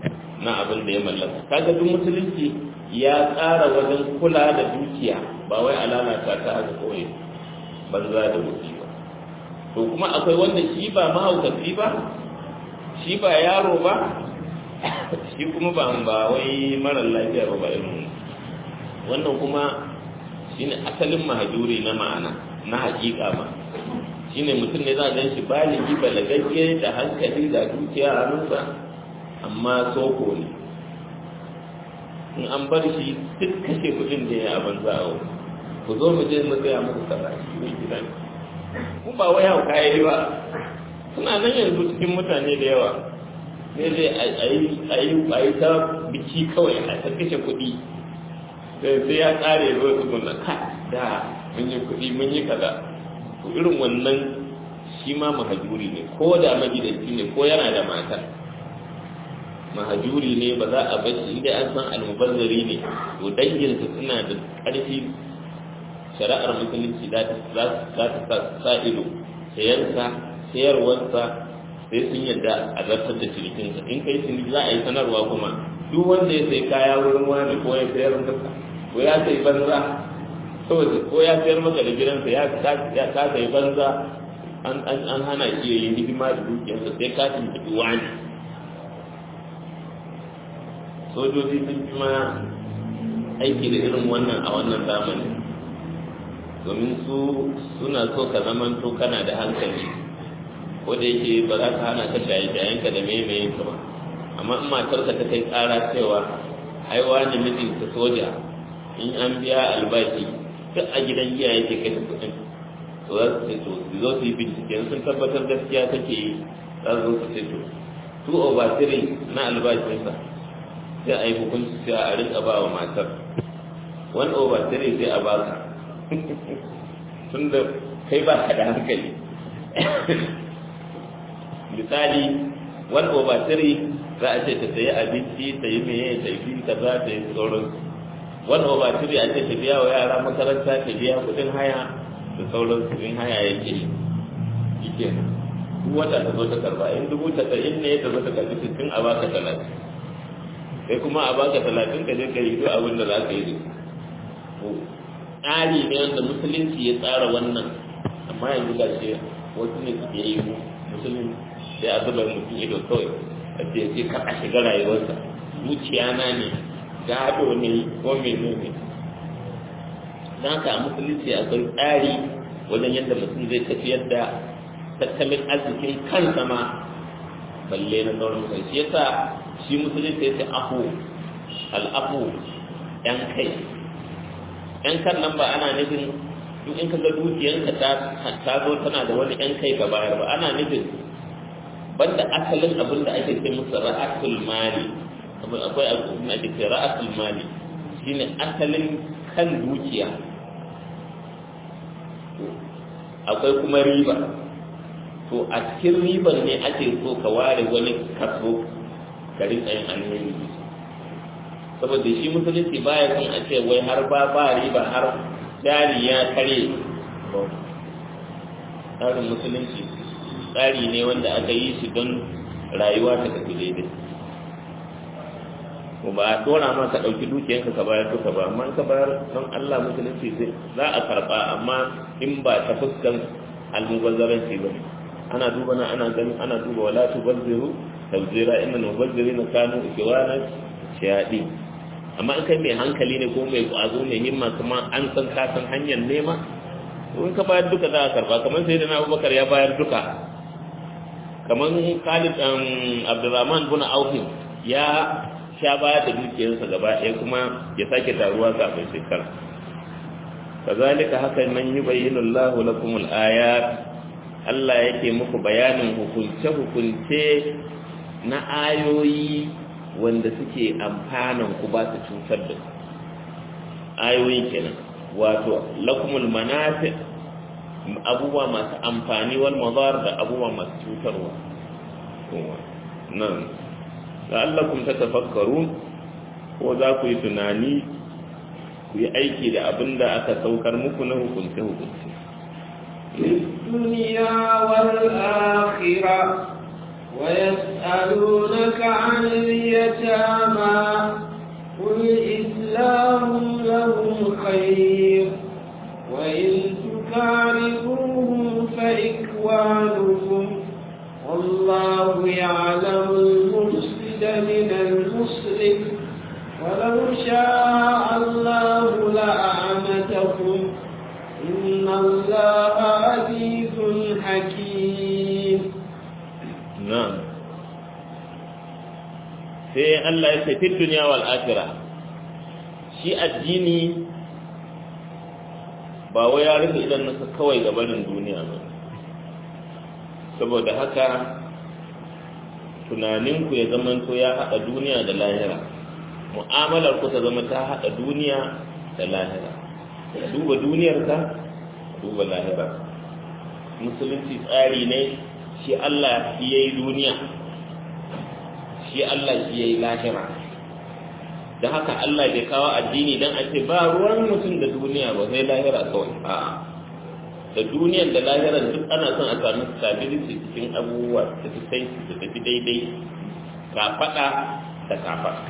na abin da ya mallaka kaga duk musulunci ya tsara wajen kula da dukiya ba wai a lalata ta haka kawai banza da wuce ba to kuma akwai wanda shi ba mahaukaci ba shi ba yaro ba shi kuma ba ba wai marar lafiya ba ba irin wannan kuma shine asalin mahajuri na ma'ana na hakika ma shine mutum ne za a gan shi baligi balagagge da hankali da dukiya a hannunsa amma soko ne in an bar shi duk kashe kudin da ya banza a wani ku zo mu je mu gaya muku kaza shi ne gida ne ku ba wai hau kayi ba suna nan yanzu cikin mutane da yawa ne zai a yi ta biki kawai a ta kashe kuɗi sai ya tsare zo su guna ka da mun yi kuɗi mun yi kaza to irin wannan shi ma mahajuri ne ko da magidanci ne ko yana da mata mahajuri ne ba za a bar shi inda an san almubazzari ne to danginsa suna da ƙarfi shari'ar musulunci za ta sa ido sayansa sayarwarsa sai sun yadda a zartar da cinikinsa in kai ciniki za a yi sanarwa kuma duk wanda ya sai kaya wurin wani ko ya sayar masa ko ya sai banza saboda ko ya sayar maka da gidansa ya ka sai banza an hana shi ya yi hidima da dukiyarsa sai ka tuntuɓi wani sojoji sun fi ma aiki da irin wannan a wannan zamani domin su suna so ka zamanto kana da hankali ko da yake ba za ka hana ka shaye-shayenka da maimayin ka ba amma in matarka ta kai tsara cewa haiwa ne mijinta soja in an biya albashi duk a gidan giya yake kai kuɗin to za su ce to su zo su yi bincike sun tabbatar gaskiya take yi za su zo su ce to two over three na albashinsa sai a yi hukunci sai a rika ba wa matar one over three sai a ba ka tun da kai ba ka da hankali misali one over three za a ce ta sayi abinci ta yi meye ta yi kaza ta yi sauran one over three a ce ta biya wa yara makaranta ta biya kudin haya da sauran kudin haya ya ke shi ke duk wata ta zo ta karba in dubu tasa'in ne ta zo ta karbi sittin a baka talatin sai kuma a baka talatin ka je ka yi duk abin da za ka yi da tsari ne wanda musulunci ya tsara wannan amma yanzu ga shi wasu ne suke yi musulun sai a zuba mutum ido kawai a ce ce ka a shiga rayuwarsa zuciya na ne gado ne ko mene ne don haka a musulunci akwai tsari wajen yadda mutum zai tafiyar da tattalin arzikin kansa ma balle na sauran kai shi yasa shi musulunci ya ce afu al'afu yan kai yan kan nan ba ana nufin duk in kaga dukiyanka ta ta zo tana da wani yan kai ka bayar ba ana nufin banda asalin abin da ake ce musu ra'atul mali akwai abin da ake ce ra'atul mali shine asalin kan dukiya akwai kuma riba to a cikin riban ne ake so ka ware wani kaso ka rinka yin alheri saboda shi musulunci baya son a ce wai har ba ba riba har jari ya kare tsarin musulunci tsari ne wanda aka yi shi don rayuwa ta tafi daidai ko ba a dora ma ka ɗauki dukiyanka ka bayar duka ba amma ka bayar don Allah musulunci sai za a karɓa amma in ba ta fuskan almubazzaranci ba ana duba na ana ganin ana duba wala tubazziru tabzira inna mubazzirina kanu ikwana shayadi amma in kai mai hankali ne ko mai kwazo mai himma kuma an san ka san hanyar nema in ka bayar duka za a karba kamar sai da na abubakar ya bayar duka kamar khalid abdurrahman bin auf ya sha bayar da dukiyarsa gaba ɗaya kuma ya sake taruwa kafin shekara kazalika haka nan yubayyinu Allahu lakum al-ayat Allah yake muku bayanin hukunce hukunce na ayoyi wanda suke amfanan ku ba su cutar da ayoyi kenan wato lakumul manafi abubuwa masu amfani wal madar da abubuwa masu cutarwa nan la'allakum tatafakkarun ko za ku yi tunani ku yi aiki da abin da aka saukar muku na hukunce hukunce الدنيا والآخرة ويسألونك عن اليتامى قل إسلام لهم خير وإن تكارهوهم فإخوانكم والله يعلم المفسد من المصلح ولو شاء الله لأعنتكم إن الله عزيز حكيم نعم sai Allah ya ce fit duniya wal akhirah shi addini ba wai ya rufe idan nasa kawai gabanin duniya ba saboda haka tunaninku ya zamanto ya haɗa duniya da lahira mu'amalar ku ta zama ta haɗa duniya da lahira ka duba duniyarka ka duba lahira musulunci tsari ne shi Allah shi yayi duniya shi Allah shi yayi lahira da haka Allah bai kawo addini dan a ce ba ruwan mutum da duniya ba sai lahira kawai a'a da duniyar da lahirar duk ana son a sami stability cikin abubuwa da su sai su tafi daidai kafaɗa da kafaɗa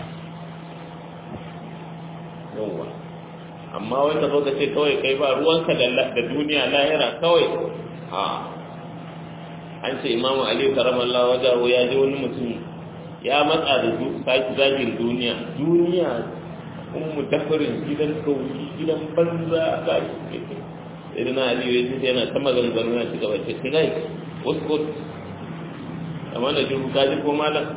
yawwa amma wai ka zo ka ce kawai kai ba ruwanka da duniya lahira kawai a an ce imamu ali karamallah wajahu ya ji wani mutum ya matsa da saki zagin duniya duniya ummu dafarin gidan kauyi gidan banza ga irin na aliyu ya ce yana ta maganganu na cigaba ce kai wasu amma da jiru kaji ko malam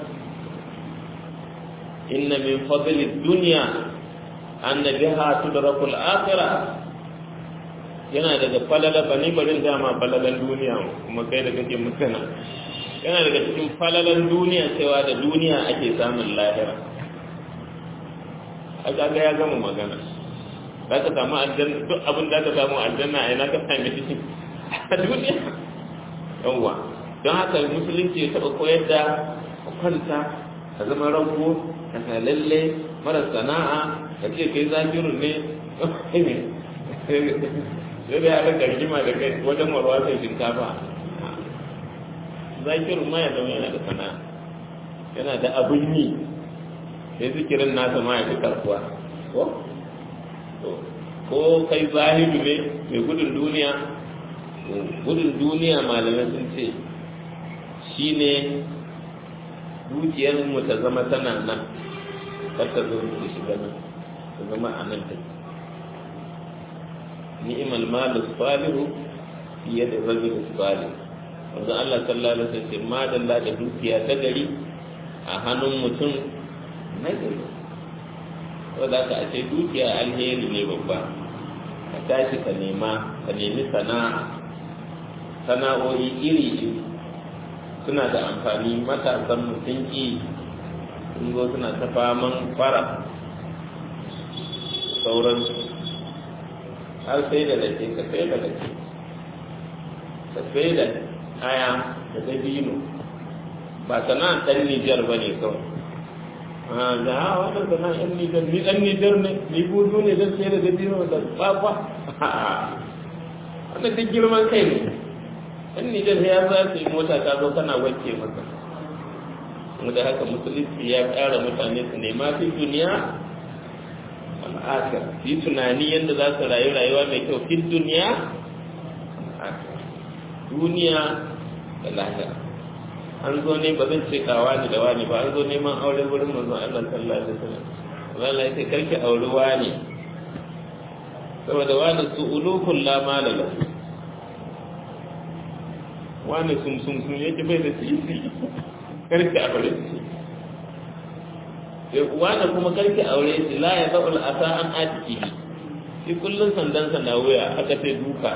inna min fadli dunya anna biha tudrakul akhirah yana daga falala bani barin dama falalan duniya kuma kai da kake mutana yana daga cikin falalan duniya cewa da duniya ake samun lahira a ga ya gama magana za ka samu aljanna duk abin da ka samu aljanna a yana ka sami shi a duniya yawwa don haka musulunci ya taɓa koyar da kwanta ka zama ranko ka sa lalle mara sana'a ka ce kai zafirun ne sai da ya rika rigima da kai wajen warwa sai shinkafa zafirun ma ya zama yana da sana'a yana da abin yi sai zikirin nasa ma ya fi karkuwa ko ko kai zahidu ne mai gudun duniya gudun duniya malamai sun ce shi ne dukiyar mu ta zama tana nan kar ta zo ta shiga nan ta zama a nan ta ni'mal malu salihu fiye da rajul salih wanda Allah sallallahu alaihi wasallam ce madalla da dukiya ta gari a hannun mutum na gari wadda ka ce dukiya alheri ne babba ka tashi ka nema ka nemi sana'a sana'o'i iri iri suna da amfani matasan mutum ki sun zo suna ta faman fara sauran har sai da rake ka sai da rake ka sai da aya da dabino ba sana'an ɗan nijar ba ne kawai da ha wannan sana yan nijar ni dan nijar ne ni buzu ne zan sai da dabino da kwakwa wannan duk girman kai ne yan nijar ya za su yi mota ta zo kana wanke masa mu da haka musulunci ya ƙara mutane su nema fi duniya al'akar yi tunani yadda za su rayu rayuwa mai kyau fi duniya duniya da lahira an zo ne ba zan ce kawa ni da wani ba an zo neman aure wurin manzon Allah sallallahu alaihi wasallam Allah ya ce karki auri wani saboda wani su ulukul la malala wani sun sun sun yake bai da sisi karki aure shi sai wani kuma karki aure shi la ya zaul asa an atiki shi kullun sandan sa na wuya aka ce duka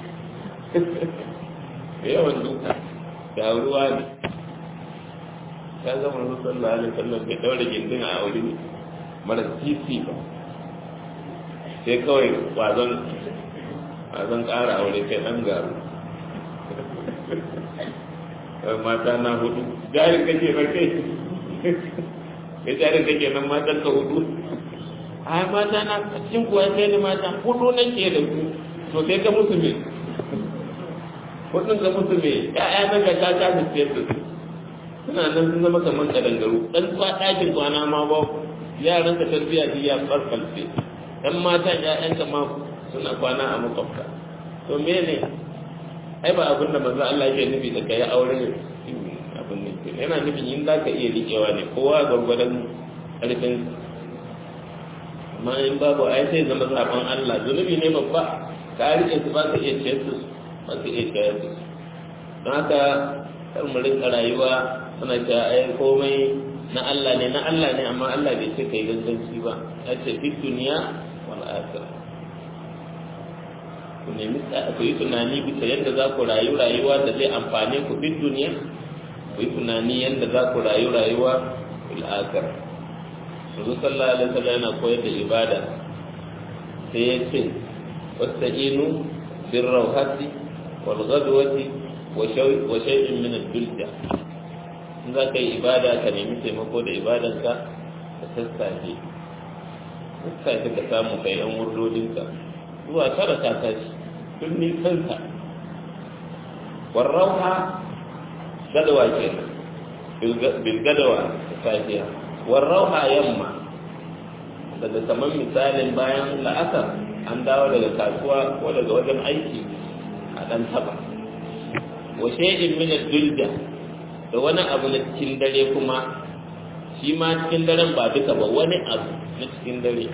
yawan duka da ruwa ne ya zama rasu sallallahu alaihi wasallam bai daura gindin a aure mara titi ba sai kawai wazon wazon ƙara aure kai ɗan garu mata na hudu jari kake na kai kai jari kake nan matan ka hudu ai mata na cikin kuwa kai ne mata hudu nake da su to sai ka musu me hudun ka musu me ya'ya na ga ta ta su siyar da su suna nan sun zama kamar kadangaru dan kwa ɗakin kwana ma ba yaran ka tarbiyya ji ya farfalce dan mata ƴaƴanka ma suna kwana a makwabta to me ne ai ba abin da manzo Allah yake nufi da kai aure abin ne yana nufin in za ka iya riƙewa ne kowa gwargwadon ƙarfin amma in babu ai sai zama zaben Allah zunubi ne babba ka riƙe su ba ka iya ciyar su ba ka iya ciyar su don haka kar mu rinka rayuwa suna cewa ai komai na Allah ne na Allah ne amma Allah bai ce kai ganganci ba ya ce fi duniya wal akhirah ku nemi ku yi tunani bisa yadda za ku rayu rayuwa da zai amfane ku fi duniya ku yi tunani yadda za ku rayu rayuwa fil akhirah Rasul sallallahu alaihi wasallam yana koyar da ibada sai ya ce wasta'inu bir rawhati wal ghadwati wa shay'in min ad-dulja in za ka yi ibada ka nemi taimako da ibadanka ka sassafe sassafe ka samu kai yan wurdodinka zuwa tara ta tashi tun nisanka warrauha gadawa kenan bil gadawa ta safiya warrauha yamma daga kamar misalin bayan la'asar an dawo daga kasuwa ko daga wajen aiki a ɗan taba wa shay'in min ad-dulja da wani abu na cikin dare kuma shi ma cikin daren ba duka ba wani abu na cikin dare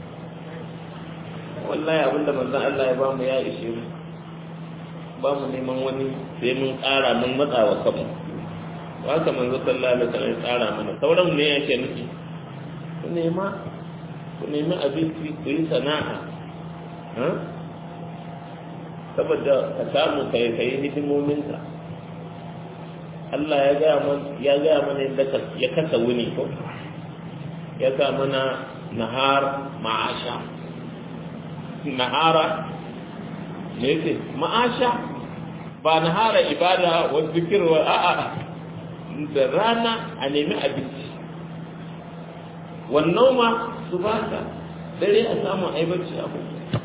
wallahi abinda manzon Allah ya ba mu ya ishe mu ba mu neman wani sai mun ƙara mun matsa wa kanmu haka manzo sallallahu alaihi wasallam ya tsara mana sauran ne yake nufi ku nema ku nemi abinci ku yi sana'a saboda ka samu kai kai hidimominka Allah ya gaya mana ya gaya mana yadda ya kasa wuni ko ya sa mana nahar ma'asha nahara ne yake ma'asha ba nahara ibada wa zikir wa a'a da rana a nemi abinci wannan ma su baka dare a samu aibarci abu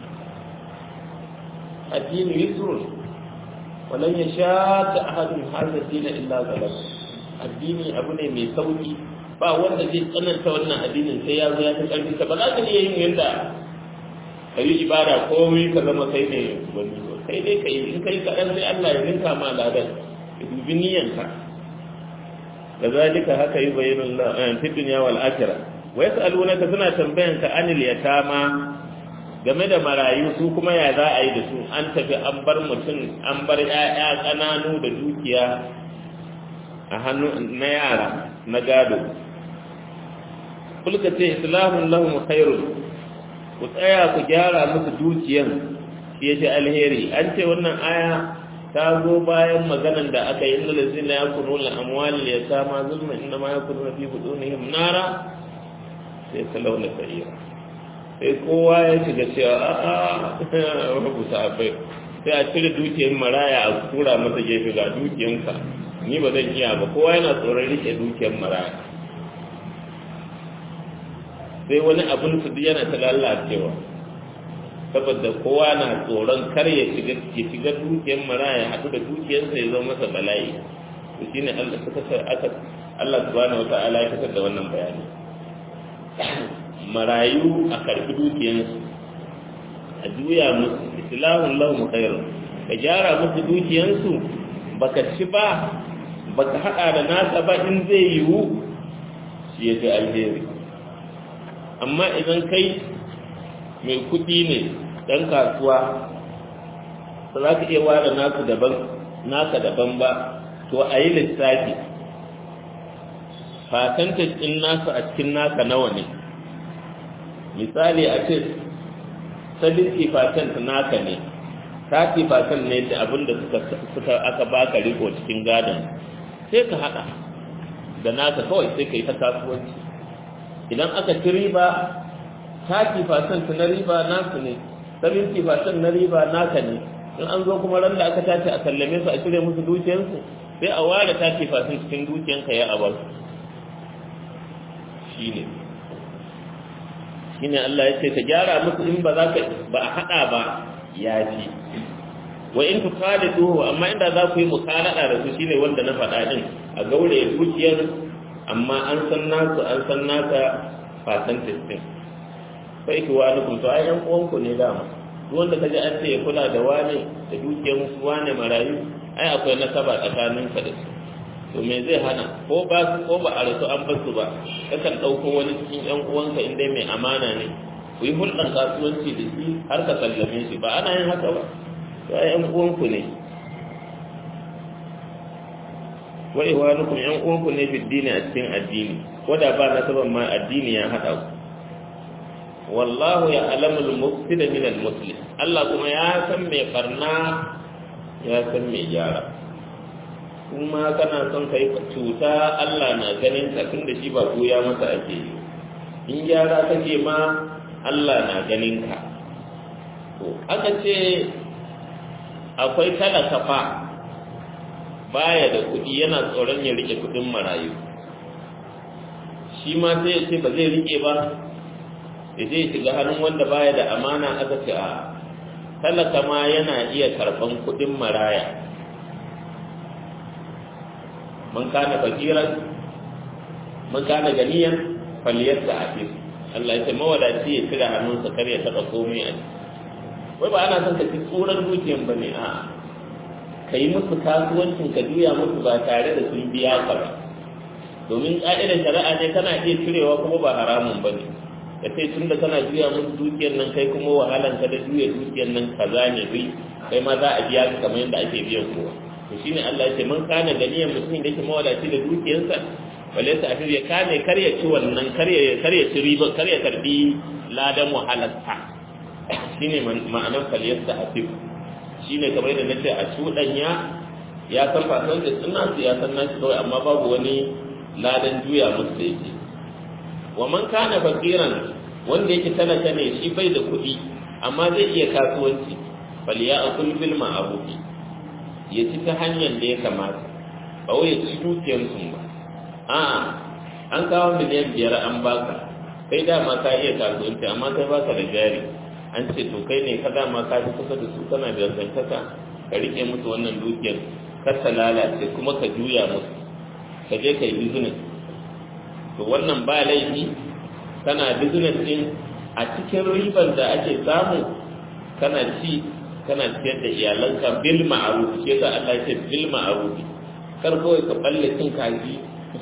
addini yusrun walan ya sha ta ahadun hadha dina illa galab addini abu ne mai sauki ba wanda zai tsananta wannan addinin sai ya zo ya ta karfi ba za ka iya yin yanda ka yi ibada komai ka zama kai ne wani kai dai kai in kai kaɗan sai Allah ya ninka ma ladan ka dubi niyyanka da zalika haka yi bayyana fi dunya wal akhirah wa yas'alunaka suna tambayanka anil yatama game da marayu su kuma ya za a yi da su an tafi an bar mutum an bar ‘ya'ya ƙananu da dukiya a hannu na yara na gado kulka ce islamun lahum khairun ku tsaya ku gyara musu dukiyan shi ya ce alheri an ce wannan aya ta zo bayan maganan da aka yi inda lazina ya kunu la amwali ya sama zulma inda ma ya kunu fi budunihim nara sai salauna sa'ira sai kowa ya shiga cewa a'a babu sahabbai sai a cire dukiyar maraya a tura masa gefe ga dukiyanka ni ba zan iya ba kowa yana tsoron rike dukiyar maraya sai wani abin su yana ta lalacewa saboda kowa na tsoron kar ya shiga ya shiga dukiyar maraya haɗu da dukiyarsa ya zama masa bala'i to shine Allah suka aka Allah subhanahu wataala ya fitar da wannan bayani marayu a karfi dukiyansu a juya musu islahun lahum khairun ka gyara musu dukiyansu baka ci ba baka hada da nasa ba in zai yiwu shi ya fi alheri amma idan kai mai kudi ne dan kasuwa ba za ka iya ware nasu daban naka daban ba to a yi lissafi fatantar ɗin nasu a cikin naka nawa ne misali a ce 70% naka ne 30% ne da abin da suka aka baka riko cikin gadon sai ka hada da naka kawai sai ka yi ta kasuwanci idan aka ci riba 30% na riba nasu ne 70% na riba naka ne in an zo kuma ran da aka tashi a sallame su a cire musu dukiyarsu sai a ware 30% cikin dukiyanka ya abar shi ne shine Allah ya ce ka gyara musu in ba za ka ba a haɗa ba ya fi wa in tukhaliduhu amma inda za ku yi mukalada da su shine wanda na faɗa din a gaure dukiyar amma an san nasu an san naka percentage din fa iki wa alaikum to ai yan uwanku ne dama duk wanda kaji an ce ya kula da wane da dukiyar su wane marayu ai akwai nasaba tsakanin ka da su to me zai hana ko ba ko ba a rasu an basu ba kakan ɗauko wani cikin yan uwanka in dai mai amana ne ku yi hulɗar kasuwanci da shi har ka sallame shi ba ana yin haka ba to ai yan uwanku ne wa ihwanukum yan uwanku ne fi dini a cikin addini ko da ba nasaban ma addini ya haɗa ku wallahu ya alamul mufsida min al muslim Allah kuma ya san mai barna ya san mai gyara kuma kana son kai cuta Allah na ganin ka tunda shi ba ya masa ake yi in gyara kake ma Allah na ganin ka to aka ce akwai talaka fa baya da kuɗi yana tsoron ya rike kuɗin marayu shi ma sai ya ce ba zai rike ba ya zai shiga hannun wanda baya da amana aka ce a talaka ma yana iya karɓan kuɗin maraya man kana fakiran man kana ganiyan faliyarsa a fi Allah ya ce mawadaci ya cire hannunsa kar ya taɓa komai a wai ba ana son ka ci tsoron dukiyan ba ne a ka yi musu kasuwancin ka juya musu ba tare da sun biya ka ba domin ƙa'idar shari'a ne kana iya cirewa kuma ba haramun ba ne da sai tun da kana juya musu dukiyar nan kai kuma wahalan ka da juya dukiyar nan kaza ne bai kai ma za a biya ka kamar yadda ake biyan kowa to shine Allah ya ce man kana ganiyan mutum da yake mawadaci da dukiyarsa wale sa afi ya kame kar ya ci wannan kar ya kar ya ci riba kar ya karbi ladan wahalarsa shine ma'anar faliyarsa afi shine kamar yadda nace a cuɗanya ya san fasan da suna su ya san nashi kawai amma babu wani ladan juya musu da yake wa man kana fakiran wanda yake talaka ne shi bai da kuɗi amma zai iya kasuwanci faliya akul bil ma'ruf ya ci ta hanyar da ya kamata ba wai ya ci dukiyar sun ba a'a an kawo miliyan biyar an baka kai dama ka iya kasuwanci amma kai baka da jari an ce to kai ne ka dama ka fi kusa da su kana da zantaka ka rike musu wannan dukiyar kar ta lalace kuma ka juya musu ka je ka yi business to wannan ba laifi kana business din a cikin ribar da ake samu kana ci kana ciyar da iyalanka bil ma'ruf shi yasa Allah ya ce bil ma'ruf kar kawai ka balle cin kaji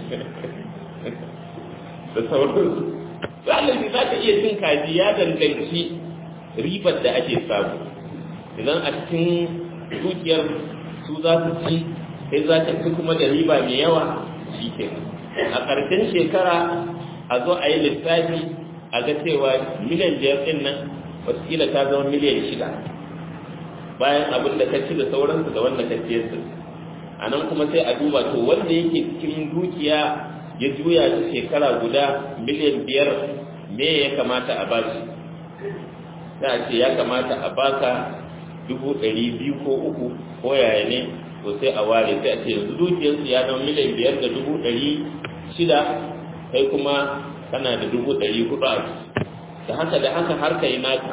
da sauransu galibi za ka iya cin kaji ya danganci ribar da ake samu idan a cikin dukiyar su za su ci sai za ka ci kuma da riba mai yawa shi ke a ƙarshen shekara a zo a yi lissafi a ga cewa miliyan biyar ɗin nan watakila ta zama miliyan shida bayan abin da ka ci da sauransu da wanda ka ciyar su a nan kuma sai a duba to wanda yake cikin dukiya ya juya ta shekara guda miliyan biyar me ya kamata a bashi za a ce ya kamata a baka dubu ɗari biyu ko uku ko yaya ne to sai a ware sai a ce yanzu dukiyarsu ya zama miliyan biyar da dubu ɗari shida kai kuma kana da dubu ɗari hudu a da haka da haka har ka yi naka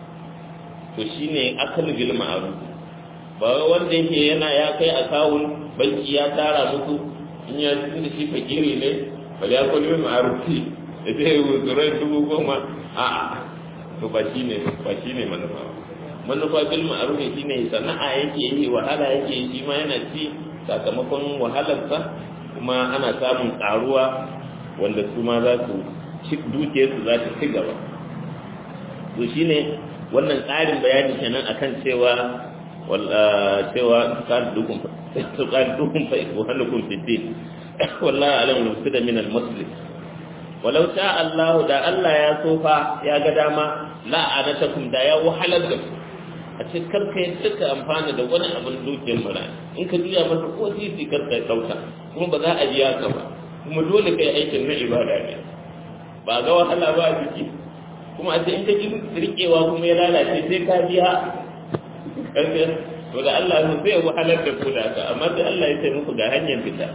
to shine akan bil ma'ruf ba wanda yake yana ya kai akawun banki ya tara musu in ya cikin da shi fakiri ne bal ya kullu ma'rufi da zai wuzurai dubu goma a a to ba shine ba shine manufa manufa bil ma'ruf shine sana'a yake yi wahala yake yi shi ma yana ci sakamakon wahalarsa kuma ana samun karuwa wanda su ma za su ci dukiyarsu za ta ci gaba to shine wannan tsarin bayani kenan akan cewa cewa tuqaddukum tuqaddukum fa ikwanukum fi din wallahi alam nufsida min al-muslim walau sha Allah da Allah ya sofa ya ga dama la anatakum da ya wahalar da ku a ce karka ya duka amfana da wani abin dukiyar mara in ka juya masa ko titi karka ya dauka kuma ba za a biya ka ba kuma dole kai aikin na ibada ne ba ga wahala ba a jiki kuma a ce in ka ji rikewa kuma ya lalace sai ka biya karka to da Allah ne zai wahalar da ku da ka amma sai Allah ya ce muku ga hanyar fita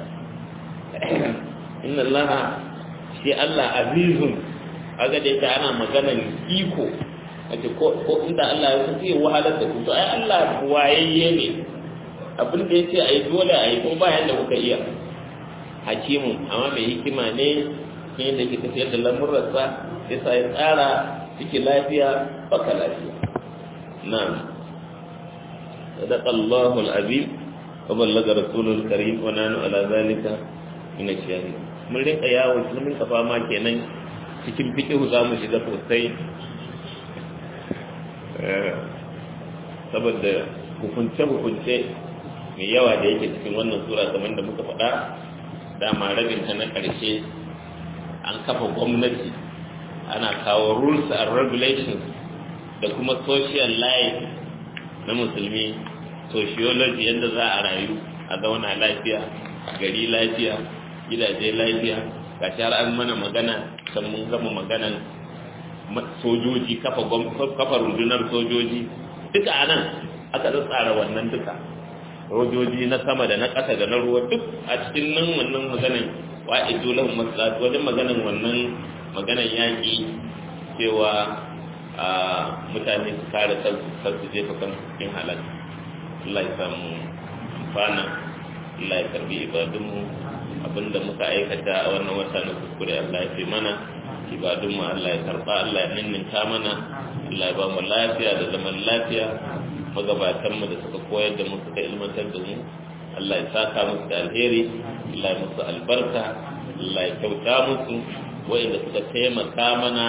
inna Allah shi Allah azizun aga da yake ana maganan iko a ce ko inda Allah ya san zai wahalar da ku to ai Allah wayayye ne abin da ya ce a yi dole a yi ko bayan da kuka iya hakimu amma mai hikima ne ne da ke tafiyar da lamurarsa ya sa ya tsara ciki lafiya baka lafiya na'am sadaqa Allahu al-azim wa ballaga rasulul karim wa nanu ala zalika min ash-shahid mun rinka yawo mun rinka fama kenan cikin fiqhu za mu shiga sosai saboda hukunce-hukunce mai yawa da yake cikin wannan sura kamar da muka faɗa dama rabin ta na ƙarshe an kafa gwamnati ana kawo rules and regulations da kuma social life na musulmi sociology yadda za a rayu a zauna lafiya gari lafiya gidaje lafiya ga har an mana magana can mun gama maganan sojoji kafa rundunar sojoji duka a nan aka tsara wannan duka sojoji na sama da na ƙasa da na ruwa duk a cikin nan wannan maganan wa'idu lahum masalatu wajen maganan wannan maganan yaƙi cewa mutane su kare kansu kar su jefa kansu cikin halal Allah ya samu amfana Allah ya karbi ibadunmu abinda muka aikata a wannan wata na kuskure Allah ya fi mana ibadunmu Allah ya karba Allah ya ninninta mana Allah ya ba mu lafiya da zaman lafiya magabatanmu da suka koyar da mu suka ilmantar da mu Allah ya saka musu da alheri Allah ya musu albarka Allah ya kyauta musu wa'inda suka taimaka mana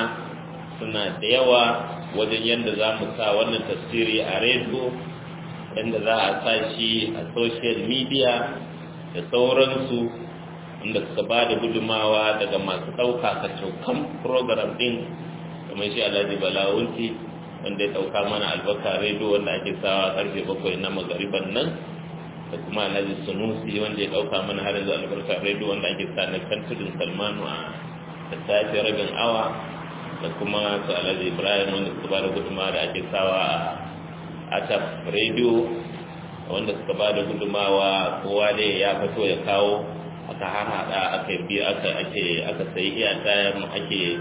suna da yawa wajen yadda za mu sa wannan tasiri a rediyo yadda za a sa shi a social media da sauransu inda suka ba da gudumawa daga masu ɗauka ka cokan program ɗin kamar shi alhaji balawunti wanda ya ɗauka mana albarka rediyo wanda ake sawa karfe bakwai na magariban nan da kuma alhaji sunusi wanda ya ɗauka mana har yanzu albarka rediyo wanda ake sa na kan tudun salmanu a da safe rabin awa da kuma su alhaji ibrahim wanda suka ba da gudumawa da ake sawa a atap rediyo wanda suka ba da gudumawa kowa dai ya fito ya kawo aka harhaɗa aka biya aka ake aka sayi iyata ake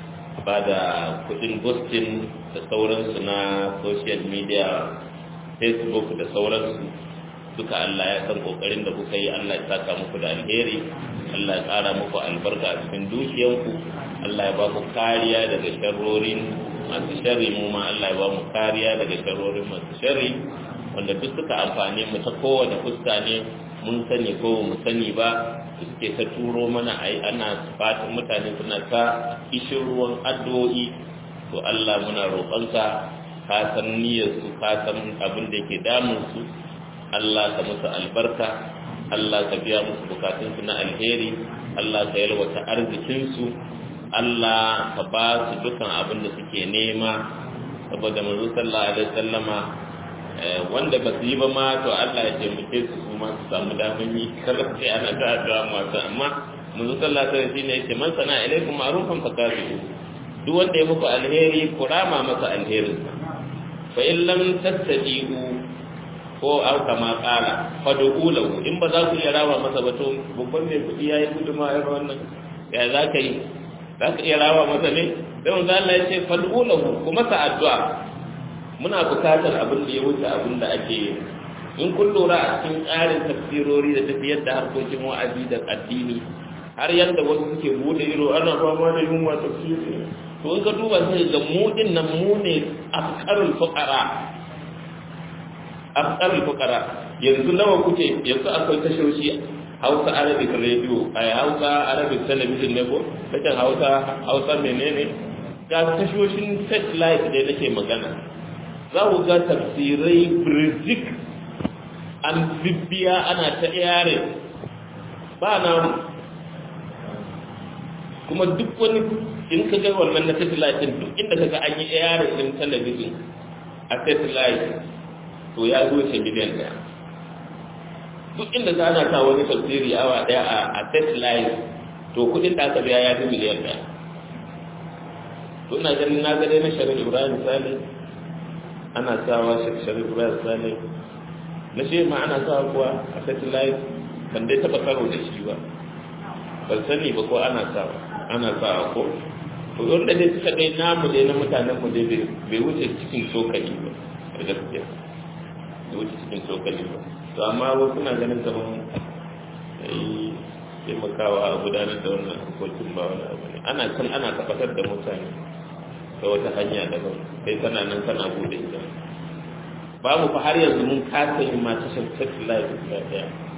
ba da kudin ghosting da sauransu na social media facebook da sauransu duka Allah ya san kokarin da kuka yi Allah ya saka muku da alheri Allah ya ƙara muku albarka a cikin dukiyanku Allah ya ba ku kariya daga sharrorin masu sharri mu ma Allah ya ba mu kariya daga sharrorin masu sharri wanda duk suka amfane mu ta kowane fuska ne mun sani ko mu sani ba suke ta turo mana ai ana fatan mutane suna ta ishin ruwan addu'o'i to Allah muna roƙonka ka san niyyar su ka san abin da yake damun su Allah ka musu albarka Allah ka biya musu bukatun su na alheri Allah ka yalwata arzikin su Allah ka ba su dukan abin da suke nema saboda manzo sallallahu alaihi wasallama wanda ba su yi ba ma to Allah ya taimake su su ma su samu daman yi kar sai ana ta addu'a masu amma manzo sallallahu alaihi wasallam shine yace man sana ilaikum ma'rufan fakafiru duk wanda ya muku alheri ku rama masa alherin fa in lam tastati'u ko au kama qala fad'u lahu in ba za ku iya rama masa ba to babban mai kudi yayi guduma ya wannan ya za ka yi za ka iya rama masa ne sai manzo Allah ya ce fad'u lahu kuma sa addu'a muna bukatar abin da ya wuce abin da ake yi in kun lura a cikin tsarin tafsirori da tafiyar da harkokin wa'azi da addini har yadda wasu suke bude ido ana fama da yunwa tafsiri to in ka duba sai ga mu din nan mu ne afkarul fuqara afkarul fuqara yanzu nawa kuke yanzu akwai tashoshi Hausa Arabic Radio ai Hausa Arabic Television ne ko kace Hausa Hausa menene ga tashoshin satellite da nake magana za ku ga tafsirai birjik an bibbiya ana ta yare ba na kuma duk wani in ka ga wannan na satellite duk inda ka ga an yi yare din talabijin a satellite to ya zo shi miliyan daya duk inda za ana sa wani tafsiri awa daya a satellite to kudin da aka biya ya fi miliyan daya to ina ganin na ga dai na sharin ibrahim salih ana sawa sharif bayan sale na shi ma ana sawa kuwa a satellite ban dai taba karo da shi ba ban sani ba ko ana sawa ana sawa ko to wanda dai suka dai namu dai na mutanen mu dai bai wuce cikin tsokali ba a gaskiya bai wuce cikin tsokali ba to amma wasu na ganin kamar yi taimakawa a gudanar da wannan harkokin ba wani abu ne ana kan ana tabbatar da mutane ta wata hanya daban kai kana nan kana bude ita babu fa har yanzu mun kasa yin ma tashar satellite guda daya